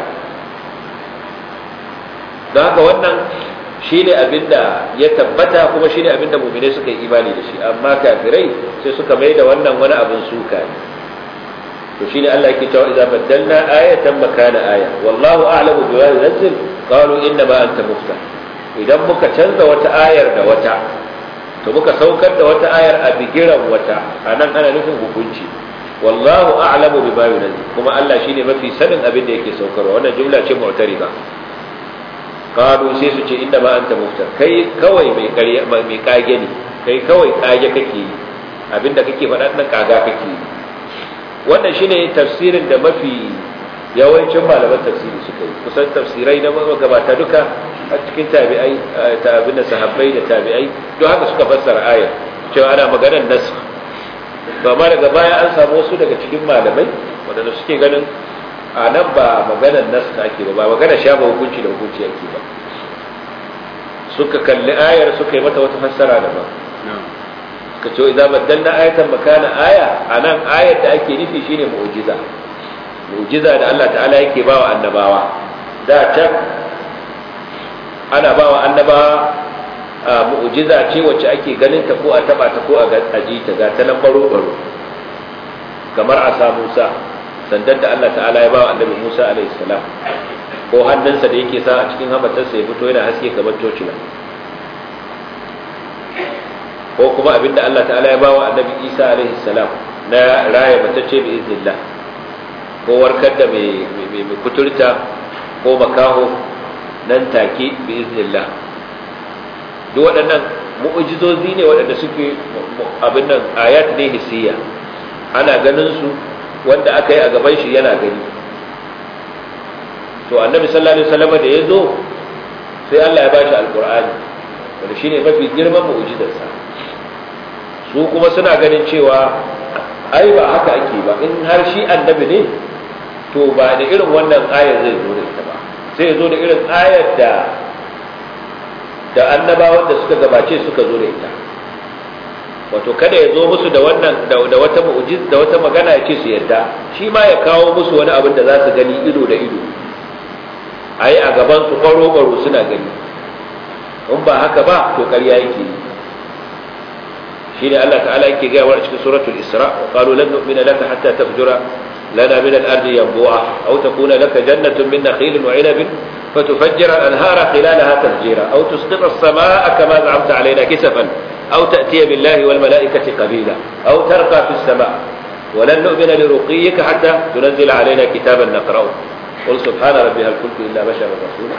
don haka wannan shi ne abinda ya tabbata kuma shi ne abinda muminai suka yi imani da shi amma kafirai sai suka mai da wannan wani abin suka ne to shi ne Allah yake cewa idza baddalna ayatan makana aya wallahu a'lamu bima yunzil qalu inna ma anta muftar idan muka canza wata ayar da wata to muka saukar da wata ayar a bigiran wata anan ana nufin hukunci wallahu a'lamu bima yunzil kuma Allah shine mafi sanin abin da yake saukarwa wannan jumla ce mu'tarida qalu sai su ce inda ma anta muftar kai kawai mai ƙarya mai kage ne kai kawai kage kake yi abinda kake faɗa nan kaga kake yi wannan shine tafsirin da mafi yawancin malaman tafsiri suka yi kusan tafsirai na gabata duka a cikin tabi'ai ta abin da sahabbai da tabi'ai don haka suka fassara ayar cewa ana maganar nasu to amma daga baya an samu wasu daga cikin malamai waɗanda suke ganin a nan ba maganar nasu ake ba ba maganar shafa hukunci da hukunci ake ba suka kalli ayar suka yi mata wata fassara da ba suka ce idan baddalna ayatan makana aya a nan ayar da ake nufi shine mu'jiza mu'jiza da Allah ta'ala yake ba wa annabawa da can ana ba wa annabawa mu'jiza ce wacce ake ganin ta ko a taba ta ko a ji ta ga ta nan baro baro kamar a sa Musa sandan da Allah ta'ala ya ba wa annabi Musa alaihi salam ko hannunsa da yake sa a cikin hamatarsa ya fito yana haske kamar tocila ko kuma abinda Allah ta'ala ya ba wa annabi Isa alaihi salam na raya matacce bi iznillah ko warkar da mai kuturta ko makaho nan take bi iznillah duk waɗannan mu'ujizozi ne waɗanda suke abin nan ayat ne hissiya ana ganin su wanda aka yi a gaban shi yana gani to annabi sallallahu alaihi wasallam da ya zo sai Allah ya bashi alqur'ani wanda shine mafi girman mu'jizarsa su kuma suna ganin cewa ai ba haka ake ba in har shi annabi ne to ba da irin wannan ayar zai zo da ita ba sai ya zo da irin ayar da da annabawan da suka gabace suka zo da ita wato kada ya zo musu da wannan da wata mu'jiz da wata magana ya ce su yarda shi ma ya kawo musu wani abin da za su gani ido da ido ai a gaban su kwaro kwaro suna gani in ba haka ba to ƙarya yake yi shine Allah ta'ala yake ga wa cikin suratul isra wa qalu lan nu'mina laka hatta tafjura lana min al-ardi yanbu'a aw takuna laka jannatun min nakhilin wa 'inabin فتفجر الأنهار خلالها تفجيرا أو تسقط السماء كما زعمت علينا كسفا أو تأتي بالله والملائكة قبيلا أو ترقى في السماء ولن نؤمن لرقيك حتى تنزل علينا كتابا نقرأه قل سبحان ربي هل كنت إلا بشرا رسولا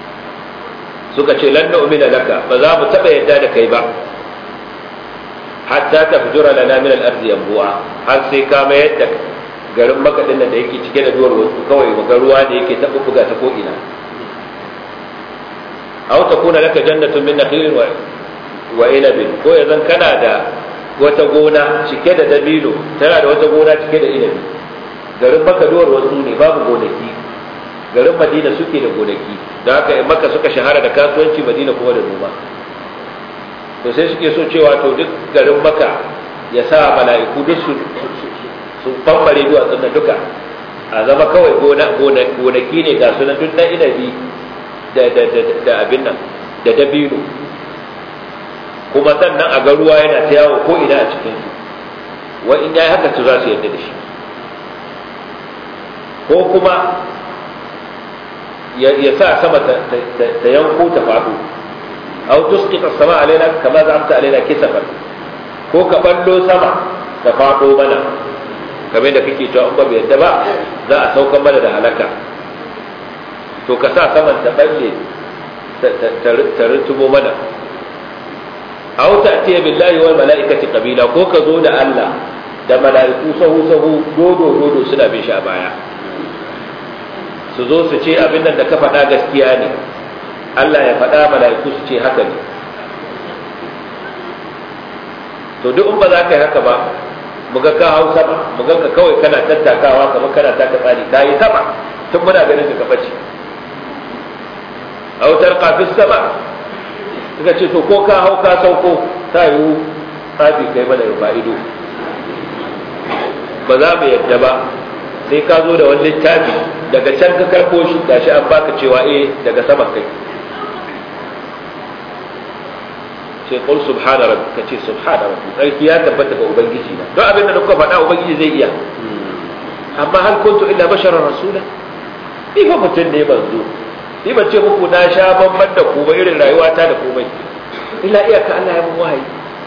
suka ce lan nu'mina laka ba za mu taba yadda da kai ba hatta tafjura lana min al-ardi yanbu'a har sai ka mayar da garin makadin da yake cike da duwar wasu kawai ga ruwa da yake ta buga ta ko ina aw takuna laka jannatun min nakhilin wa wa inabin ko yanzu kana da wata gona cike da dabino tana da wata gona cike da inabi garin maka duwar wasu ne babu gonaki garin madina suke da gonaki da haka in maka suka shahara da kasuwanci madina kuma da noma to sai suke so cewa to duk garin maka ya sa mala'iku duk su su bambare duwatsun nan duka a zama kawai gonaki ne ga sunan duk na inabi da abin nan da dabino kuma sannan a ga ruwa yana ta yawo ko ina a cikin su wa in yayi haka su za su yarda da shi ko kuma ya sa sama ta yanko ta faɗo aw tusqita sama alaina kama za'amta alaina kisafan ko ka ballo sama ta faɗo mana kamar da kake cewa in ba bai yadda ba za a saukan mana da halaka to ka sa saman ta balle ta rutubo mana aw ta'tiya billahi wal mala'ikati qabila ko ka zo da Allah da mala'iku sahu sahu dodo dodo suna bin shi a baya su zo su ce abin nan da ka faɗa gaskiya ne Allah ya faɗa mala'iku su ce haka ne to duk in ba za ka yi haka ba muga ka hau sama muga ka kawai kana tattakawa kamar kana taka tsari ka yi sama tun muna ganin ka kafa ce autar kafin sama suka ce to ko ka hau ka sauko ta yiwu tsafi kai mana rufa ido ba za mu yadda ba sai ka zo da wani littafi daga can ka karko shi gashi an baka cewa eh daga sama kai sai qul subhana rabbi ka ce subhana rabbi sarki ya tabbata ga ubangiji na don abin da kuka faɗa ubangiji zai iya amma hal kuntu illa basharar rasula ni fa mutum ne manzo ni ban ce muku na sha bamban da ku ba irin rayuwata da komai illa iyaka Allah ya mun wahayi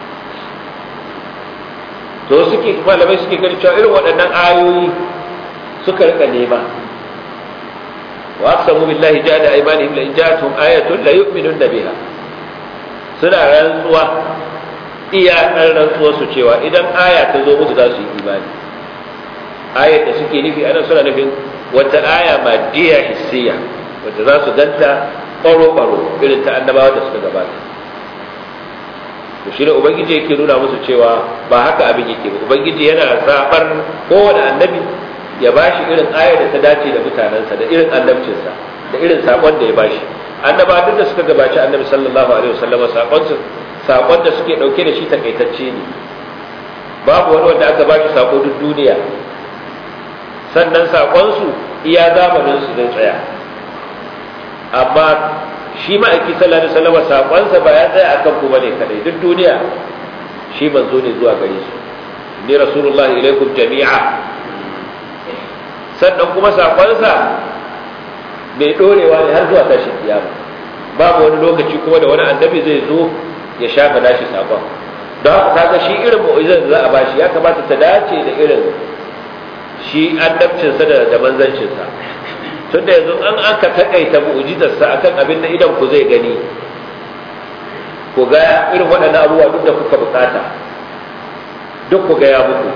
to suke malamai suke gani cewa irin waɗannan ayoyi suka rika nema wa aqsamu billahi jada aymanihim la in ja'atuhum ayatun la yu'minun biha suna rantsuwa iya ɗan rantsuwa su cewa idan aya ta zo musu za su yi imani ayar da suke nufi ana suna nufin wata aya madiya hissiya wata za su ganta ɓaro-ɓaro irin ta annabawa da suka gabata to shi ne ubangiji yake nuna musu cewa ba haka abin yake ba ubangiji yana zaɓar kowane annabi ya bashi irin ayar da ta dace da mutanensa da irin annabcinsa da irin saƙon da ya bashi annaba duk da suka gabaci annabi sallallahu alaihi wasallam sakon su sakon da suke dauke da shi takaitacce ne babu wani wanda aka bashi sako duk duniya sannan sakon su iya zamanin su zai tsaya amma shi ma'aiki sallallahu alaihi wasallam sakon sa ba ya tsaya akan ku bane kadai duk duniya shi manzo ne zuwa gare su ni rasulullahi ilaikum jami'a sannan kuma sakon sa mai dorewa ne har zuwa tashin kiyama babu wani lokaci kuma da wani annabi zai zo ya shafa nashi sakon don haka kaga shi irin mu'izar da za a bashi ya kamata ta dace da irin shi annabcinsa da da manzancinsa tunda yanzu an aka takaita mu'jizarsa akan abin da idan ku zai gani ku ga irin waɗannan abubuwa duk da kuka bukata duk ku ga ya muku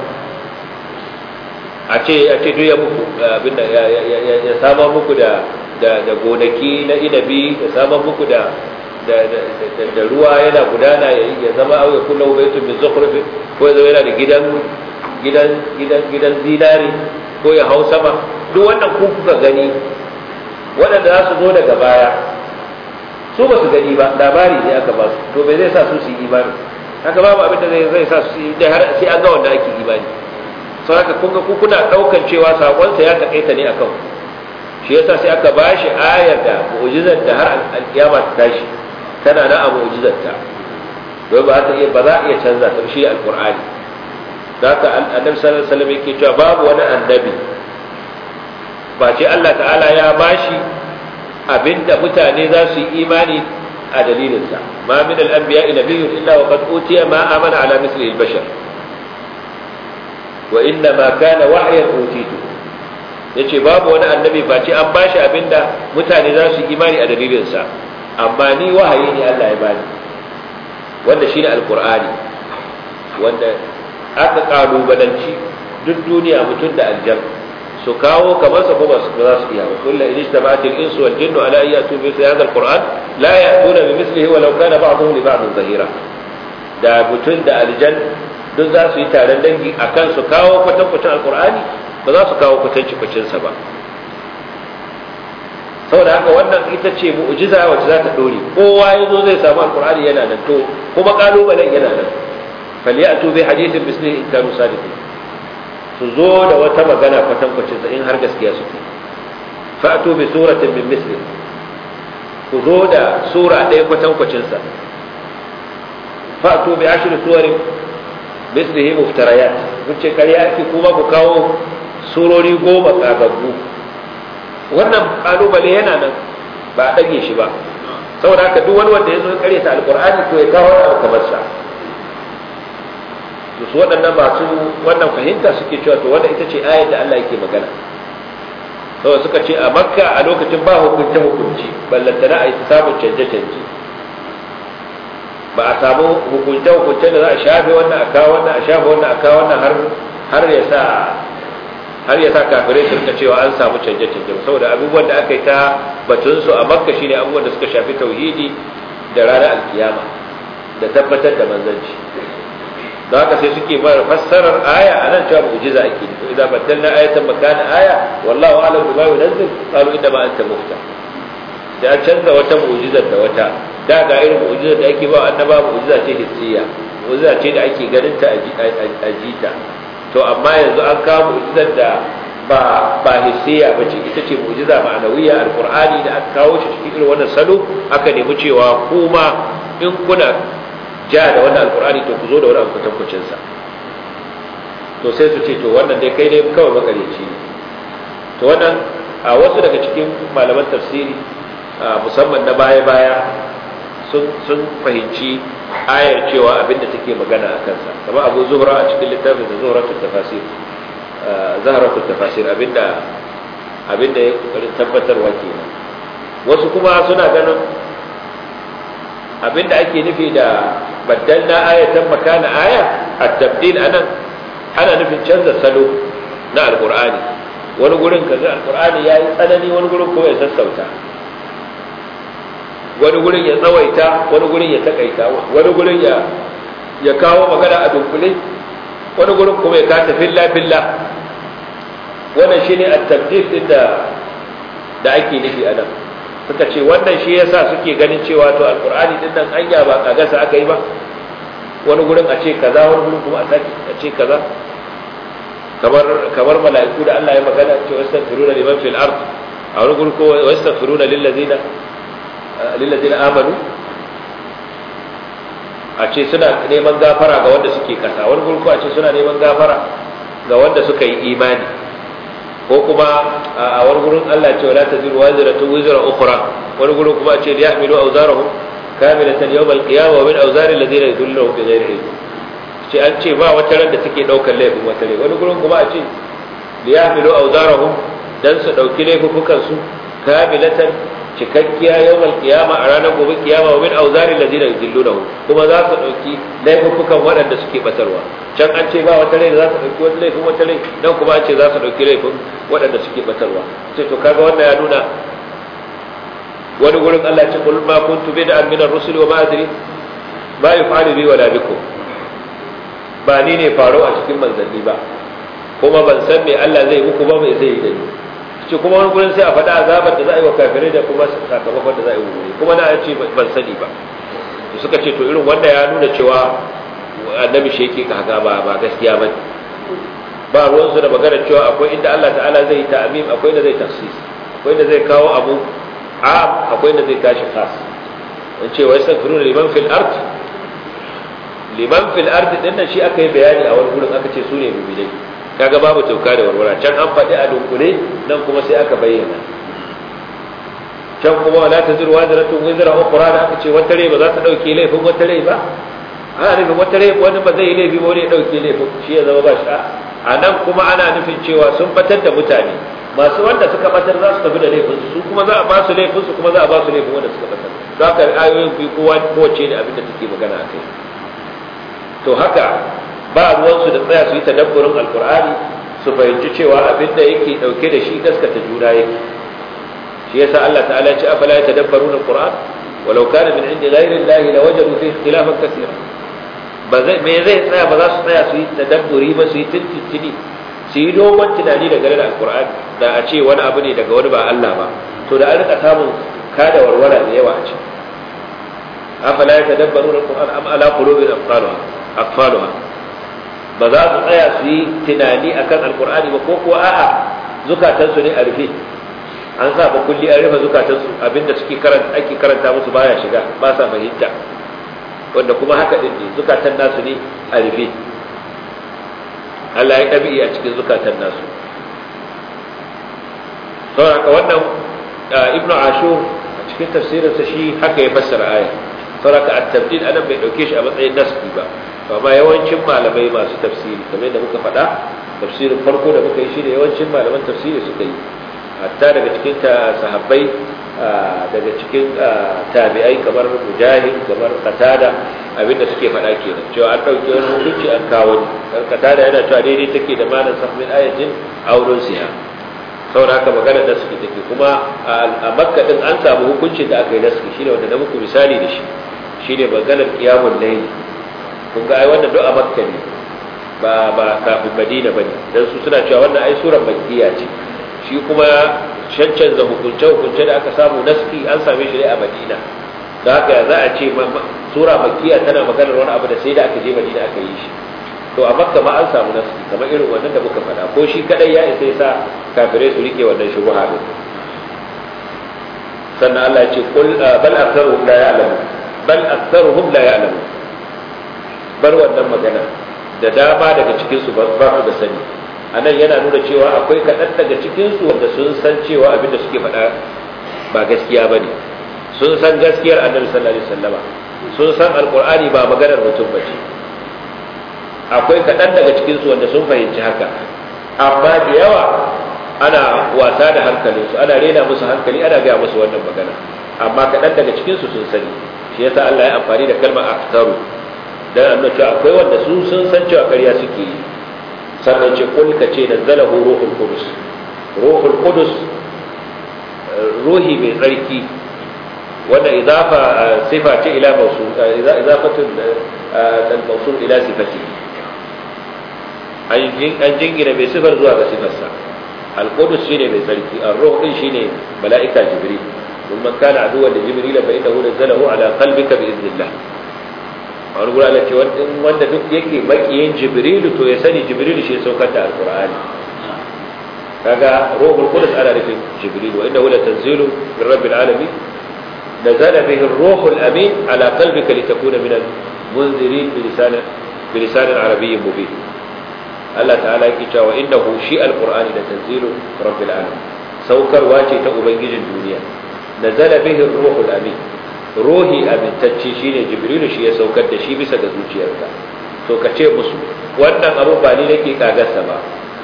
a ce a ce duk ya muku abin da ya sama muku da da gonaki na inabi ya sama muku da da ruwa yana gudana ya zama au ya kullu baitun min zukhruf ko ya zama yana da gidan gidan gidan gidan zinari ko ya hau sama duk wannan ku kuka gani waɗanda za su zo daga baya su ba su gani ba labari ne aka ba su to bai zai sa su su yi imani haka babu abin da zai zai sa su yi har sai an ga wanda ake imani sau haka kun ga ku kuna ɗaukan cewa saƙonsa ya taƙaita ne akan shi yasa sai aka ba shi ayar da mu'jizar da har alƙiyama ta tashi tana na a mu'jizar ta don ba ta iya ba za a iya canza ta shi alƙur'ani da haka annabi sallallahu alaihi wasallam yake cewa babu wani annabi ba ce Allah ta'ala ya bashi abinda mutane za su yi imani a dalilinsa ma min al-anbiya nabiyyun illa wa qad utiya ma amana ala misli al-bashar wa inna ma kana wahyan utitu yace babu wani annabi ba ce an bashi abinda mutane za su yi imani a dalilinsa amma ni wahayi ne Allah ya bani wanda shine alqur'ani wanda aka kalubalanci duk duniya mutum da aljan su kawo kamar sa kuma su za su iya ba kullu in ijtama'at al-insu wal jinnu ala an ya'tu bi hadha al-qur'an la ya'tuna bi mithlihi walau kana ba'dhum li ba'dhin zahira da mutum da aljan duk za su yi taron dangi akan su kawo kwatankwacin alqur'ani ba za su kawo kwatanci sa ba saboda haka wannan ita ce mu'jiza wacce za ta dore kowa ya zo zai samu alqur'ani yana nan to kuma kalubalen yana nan falyatu bi hadithin mislihi in kanu sadiqin su zo da wata magana kwatankwacin sa in har gaskiya suke fa'tu bi suratin min misli ku zo da sura ɗaya kwatankwacin sa fa'tu bi ashri suwarin mislihi muftarayat kun ce ƙarya ake kuma ku kawo surori goma kagaggu wannan kalubale yana nan ba a ɗage shi ba saboda haka duk wani wanda ya zo ya ta alƙur'ani to ya kawo abu kamar sa to su waɗannan masu wannan fahimta suke cewa to wanda ita ce ayar da Allah yake magana saboda suka ce a makka a lokacin ba hukunce hukunci ballantana a yi samun canje canje ba a samu hukunce hukunce da za a shafe wannan a kawo wannan a shafe wannan a kawo wannan har har ya sa har ya sa kafirai su rika cewa an samu canje canje saboda abubuwan da aka yi ta batun su a makka shine abubuwan da suka shafi tauhidi da ranar alkiyama da tabbatar da manzanci da haka sai suke bar fassarar aya a nan cewa mu'jiza ake nufi idan baddalna ayatan makana aya wallahu a'lam bima yunzil qalu inna ma anta mufta da an canza wata mu'jizar da wata da ga irin mu'jizar da ake ba annaba mu'jiza ce hissiya mu'jiza ce da ake ganin ta a jita to amma yanzu an kawo mu'jizar da ba ba hissiya ba ce ita ce mu'jiza ma'anawiya alqur'ani da aka kawo shi cikin irin wannan salo aka nemi cewa kuma in kuna ja da wannan alkur'ani to ku zo da wani abu kwatankwacin sa to sai su ce to wannan dai kai ne kawai makareci ne to wannan a wasu daga cikin malaman tafsiri musamman na baya-baya sun fahimci ayar cewa abinda take magana a kansa kamar abu zuhra a cikin littafin da zuhratul tafasir zahratul tafasir abinda abinda ya kokarin tabbatarwa kenan wasu kuma suna ganin abinda ake nufi da baddalna ayatan makana aya at-tabdil anan ana nufin canza salo na alqur'ani wani gurin kaga alqur'ani yayi tsanani wani gurin kuma ya sassauta wani gurin ya tsawaita wani gurin ya takaita wani gurin ya ya kawo magana a dunkule wani gurin kuma ya kata filla filla wannan shine at-tabdil din da da ake nufi anan suka ce wannan shi yasa suke ganin cewa to alqur'ani din nan anya ba kagasa aka yi ba wani gurin a ce kaza wani gurin kuma a saki a ce kaza kamar kamar mala'iku da Allah ya magana cewa astaghfiruna liman fil ard a wani gurin ko astaghfiruna lil ladina lil ladina amanu a ce suna neman gafara ga wanda suke kasa wani gurin ko a ce suna neman gafara ga wanda suka yi imani ko kuma a wani gurin Allah ce wala taziru waziratu wizra ukhra wani gurin kuma ce ya yahmilu awzarahum kamilatan yawm al-qiyamah wa min awzari alladhina yudilluna bi ghairi ilm ce an ce ba wata ran da take daukar laifin wata rai wani gurin kuma a ce ya yahmilu awzarahum dan su dauki laifukan su kamilatan cikakkiya yawm al-qiyamah a ranar gobe kiyama wa min awzari alladhina yudilluna kuma za su dauki laifukan waɗanda suke batarwa can an ce ba wata rai da za ta ɗauki wani laifin wata rai nan kuma an ce za su ɗauki laifin waɗanda suke batarwa sai to kaga wannan ya nuna wani gurin Allah ce qul ma kuntu bid'an min ar-rusul wa ma adri ma yuf'alu bi wala bikum ba ni ne faro a cikin manzanni ba kuma ban san me Allah zai muku ba mai zai yi da ni ce kuma wani gurin sai a faɗa azabar da za a yi wa kafirai da kuma sakamakon da za a yi wa kuma na ce ban sani ba suka ce to irin wanda ya nuna cewa annabi shi yake kaga ba ba gaskiya ba ba ruwan su da magana cewa akwai inda Allah ta'ala zai ta'amim akwai inda zai tafsis akwai inda zai kawo abu am akwai inda zai tashi khas in ce wai sakfiruna liman fil ard liman fil ard din nan shi aka yi bayani a wani gurin aka ce su ne mu'minai kaga babu tauka da warwara can an faɗi a dunkule nan kuma sai aka bayyana can kuma wala taziru wazratun wizra ukhra da aka ce wata rai ba za ta dauke laifin wata rai ba ana nufin wata rai wani ba zai yi laifi ba wani ya dauke laifin shi ya zama ba shi a nan kuma ana nufin cewa sun batar da mutane masu wanda suka batar za su tafi da laifin su kuma za a ba su laifin su kuma za a ba su laifin wanda suka batar za ka ayoyin fi kowa kowace ne abin da take magana a kai to haka ba ruwansu da tsaya su yi tadabburin alkur'ani su fahimci cewa abin da yake dauke da shi gaskata juna yake shi yasa Allah ta'ala ya ce afala yatadabbaruna alquran walau kana min indi ghayri allahi lawajadu fihi ikhtilafan kaseera ba zai me zai tsaya ba za su tsaya su yi tadabburi ba su yi tintintini su yi dogon tunani da gare da alkur'ani da a ce wani abu ne daga wani ba Allah ba to da an rika samun kada warwara da yawa a ce afala yatadabbaruna alquran am ala qulubin aqfaluha aqfaluha ba za su tsaya su yi tunani akan alkur'ani ba ko kuwa a'a zukatansu ne a rufe an sa ba kulli an rufe zukatansu abinda suke karanta ake karanta musu baya shiga ba sa fahimta wanda kuma haka din ne zukatan nasu ne a rufe Allah ya ɗabi'i a cikin zukatan nasu saboda wannan ibnu ashur a cikin tafsirinsa shi haka ya fassara aya saboda at-tabdil anan bai dauke shi a matsayin nasbi ba amma yawancin malamai masu tafsiri kamar yadda muka faɗa tafsirin farko da muka yi shi da yawancin malaman tafsiri suka yi hatta daga cikin sahabbai daga cikin tabi'ai kamar mujahid kamar qatada abinda suke faɗa kenan cewa an ɗauki wani hukunci an kawo ni qatada yana cewa daidai take da malan sahmin ayatin aurun siya saboda haka magana da suke take kuma a makka din an samu hukuncin da aka yi naski shine wanda na muku misali da shi shine maganar qiyamul layl kun ga ai wannan duk a makka ne ba ba kafin madina bane dan su suna cewa wannan ai surar makkiya ce shi kuma cancanza hukunce hukunce da aka samu naski an same shi ne a madina da haka za a ce sura makkiya tana maganar wani abu da sai da aka je madina aka yi shi to a makka ma an samu naski kamar irin wannan da muka faɗa ko shi kadai ya isa sa kafirai su rike wannan shubuha din sannan Allah ya ce qul bal aktharuhum la ya'lamu bal aktharuhum la ya'lamu bar wannan magana da dama daga cikin su ba su da sani anan yana nuna cewa akwai kaɗan daga cikin su wanda sun san cewa abin da suke faɗa ba gaskiya bane sun san gaskiyar annabi sallallahu alaihi wasallama sun san alqur'ani ba maganar mutum bace akwai kaɗan daga cikin su wanda sun fahimci haka amma da yawa ana wasa da hankalinsu ana rena musu hankali ana gaya musu wannan magana amma kaɗan daga cikinsu sun sani shi yasa Allah ya amfani da kalmar aktaru dan annabi cewa akwai wanda su sun san cewa ƙarya suke yi sannan ce kul ka ce nazzalahu ruhul qudus ruhul qudus ruhi mai tsarki wanda idafa sifa ce ila mawsul idafatu al-mawsul ila sifatihi an jingina mai sifar zuwa ga sifarsa al-qudus shine mai tsarki ar-ruh din shine mala'ika jibril kun man kana aduwwan da jibril fa innahu nazzalahu ala qalbika bi idnillah wani gura Allah ce wanda duk yake makiyin jibril to ya sani jibril shi saukar da alqur'ani kaga ruhul qudus ana nufin jibril wa innahu latanzilu min rabbil alamin نزل به الروح الأمين على قلبك لتكون من المنذرين بلسان بلسان عربي مبين الله تعالى يكتا وإنه شيء القرآن لتنزيل رب العالمين سوكر واجي تأبنجي الدنيا نزل به الروح الأمين روحي أمين تتشيشين جبريل شيء سوكر دشي بس دزوجي أرتا سوكتشي مسو wannan abu ba ni nake kagarsa ba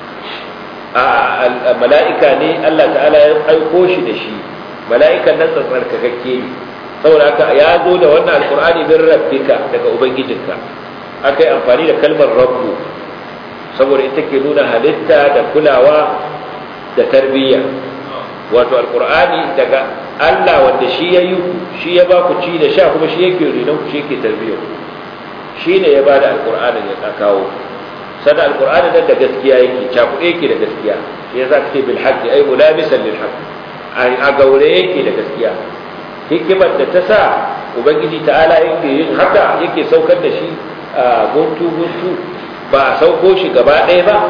a mala'ika ne Allah ta'ala ya aiko shi da shi mala'ikan nan tsarkakakke ne saboda haka ya zo da wannan alkur'ani min rabbika daga ubangijinka aka yi amfani da kalmar rabbu saboda ita ke nuna halitta da kulawa da tarbiyya wato alkur'ani daga Allah wanda shi ya yi shi ya ba ku ci da sha kuma shi yake renon ku shi yake tarbiyyar shi ne ya ba da alkur'ani ya kawo sada alkur'ani nan da gaskiya yake cakuɗe yake da gaskiya shi ya sa kake bil haqqi ay mulabisan lil haqqi a gaure yake da gaskiya hikimar da ta sa ubangiji ta'ala yake yin haka yake saukar da shi a guntu guntu ba a sauko shi gaba ɗaya ba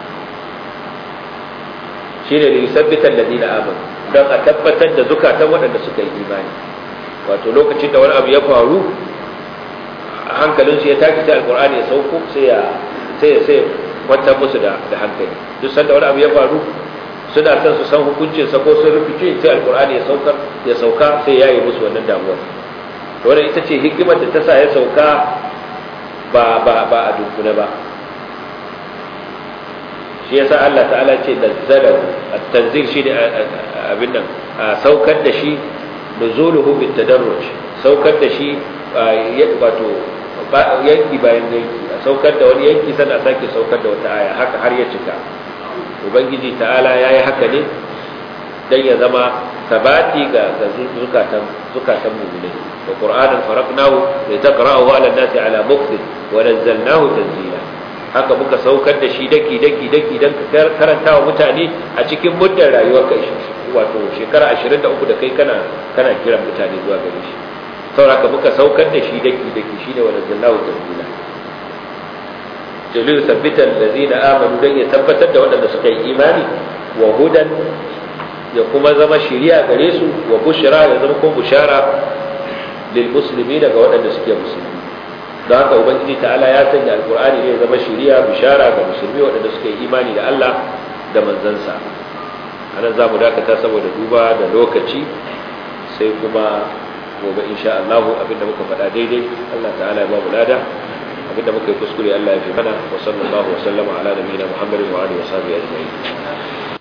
shi ne da yusabbitan ladina amin don a tabbatar da zukatan waɗanda suka yi imani wato lokacin da wani abu ya faru hankalinsu ya tafi sai alkur'ani ya sauko sai ya sai ya sai kwantar musu da hankali duk sanda wani abu ya faru suna son su san hukuncin sa ko sun rufice sai alkur'ani ya saukar ya sauka sai ya yi musu wannan damuwar to wannan ita ce hikimar da ta sa ya sauka ba ba ba a dunkule ba shi yasa Allah ta'ala ce nazzalahu at-tanzil shi ne abin nan saukar da shi nuzuluhu bit tadarruj saukar da shi wato yanki bayan yanki a saukar da wani yanki sannan a sake saukar da wata aya haka har ya cika ubangiji ta'ala ya yi haka ne don ya zama sabati ga zukatan zukatan mu'minai wa qur'anan faraqnahu li taqra'ahu 'ala an-nasi 'ala muqtin wa nazzalnahu tanzila haka muka saukar da shi daki daki daki dan ka karanta wa mutane a cikin muddar rayuwar kai wato shekara 23 da kai kana kana kiran mutane zuwa gare shi saboda muka saukar da shi daki daki shine wa nazzalnahu tanzila jalil sabbita allazina amanu dan ya tabbatar da waɗanda suka yi imani wa hudan ya kuma zama shiriya gare su wa bushra ya zama ko bushara lil muslimi daga waɗanda suke musulmi don haka ubangiji ta'ala ya sanya alqur'ani ne ya zama shiriya bushara ga musulmi waɗanda suke yi imani da Allah da manzansa anan zamu dakata saboda duba da lokaci sai kuma gobe insha Allah abinda muka faɗa daidai Allah ta'ala ya ba mu lada abinda muka yi kuskure Allah ya fi mana wa sallallahu wa sallama ala nabiyina Muhammadin wa alihi wa sahbihi ajma'in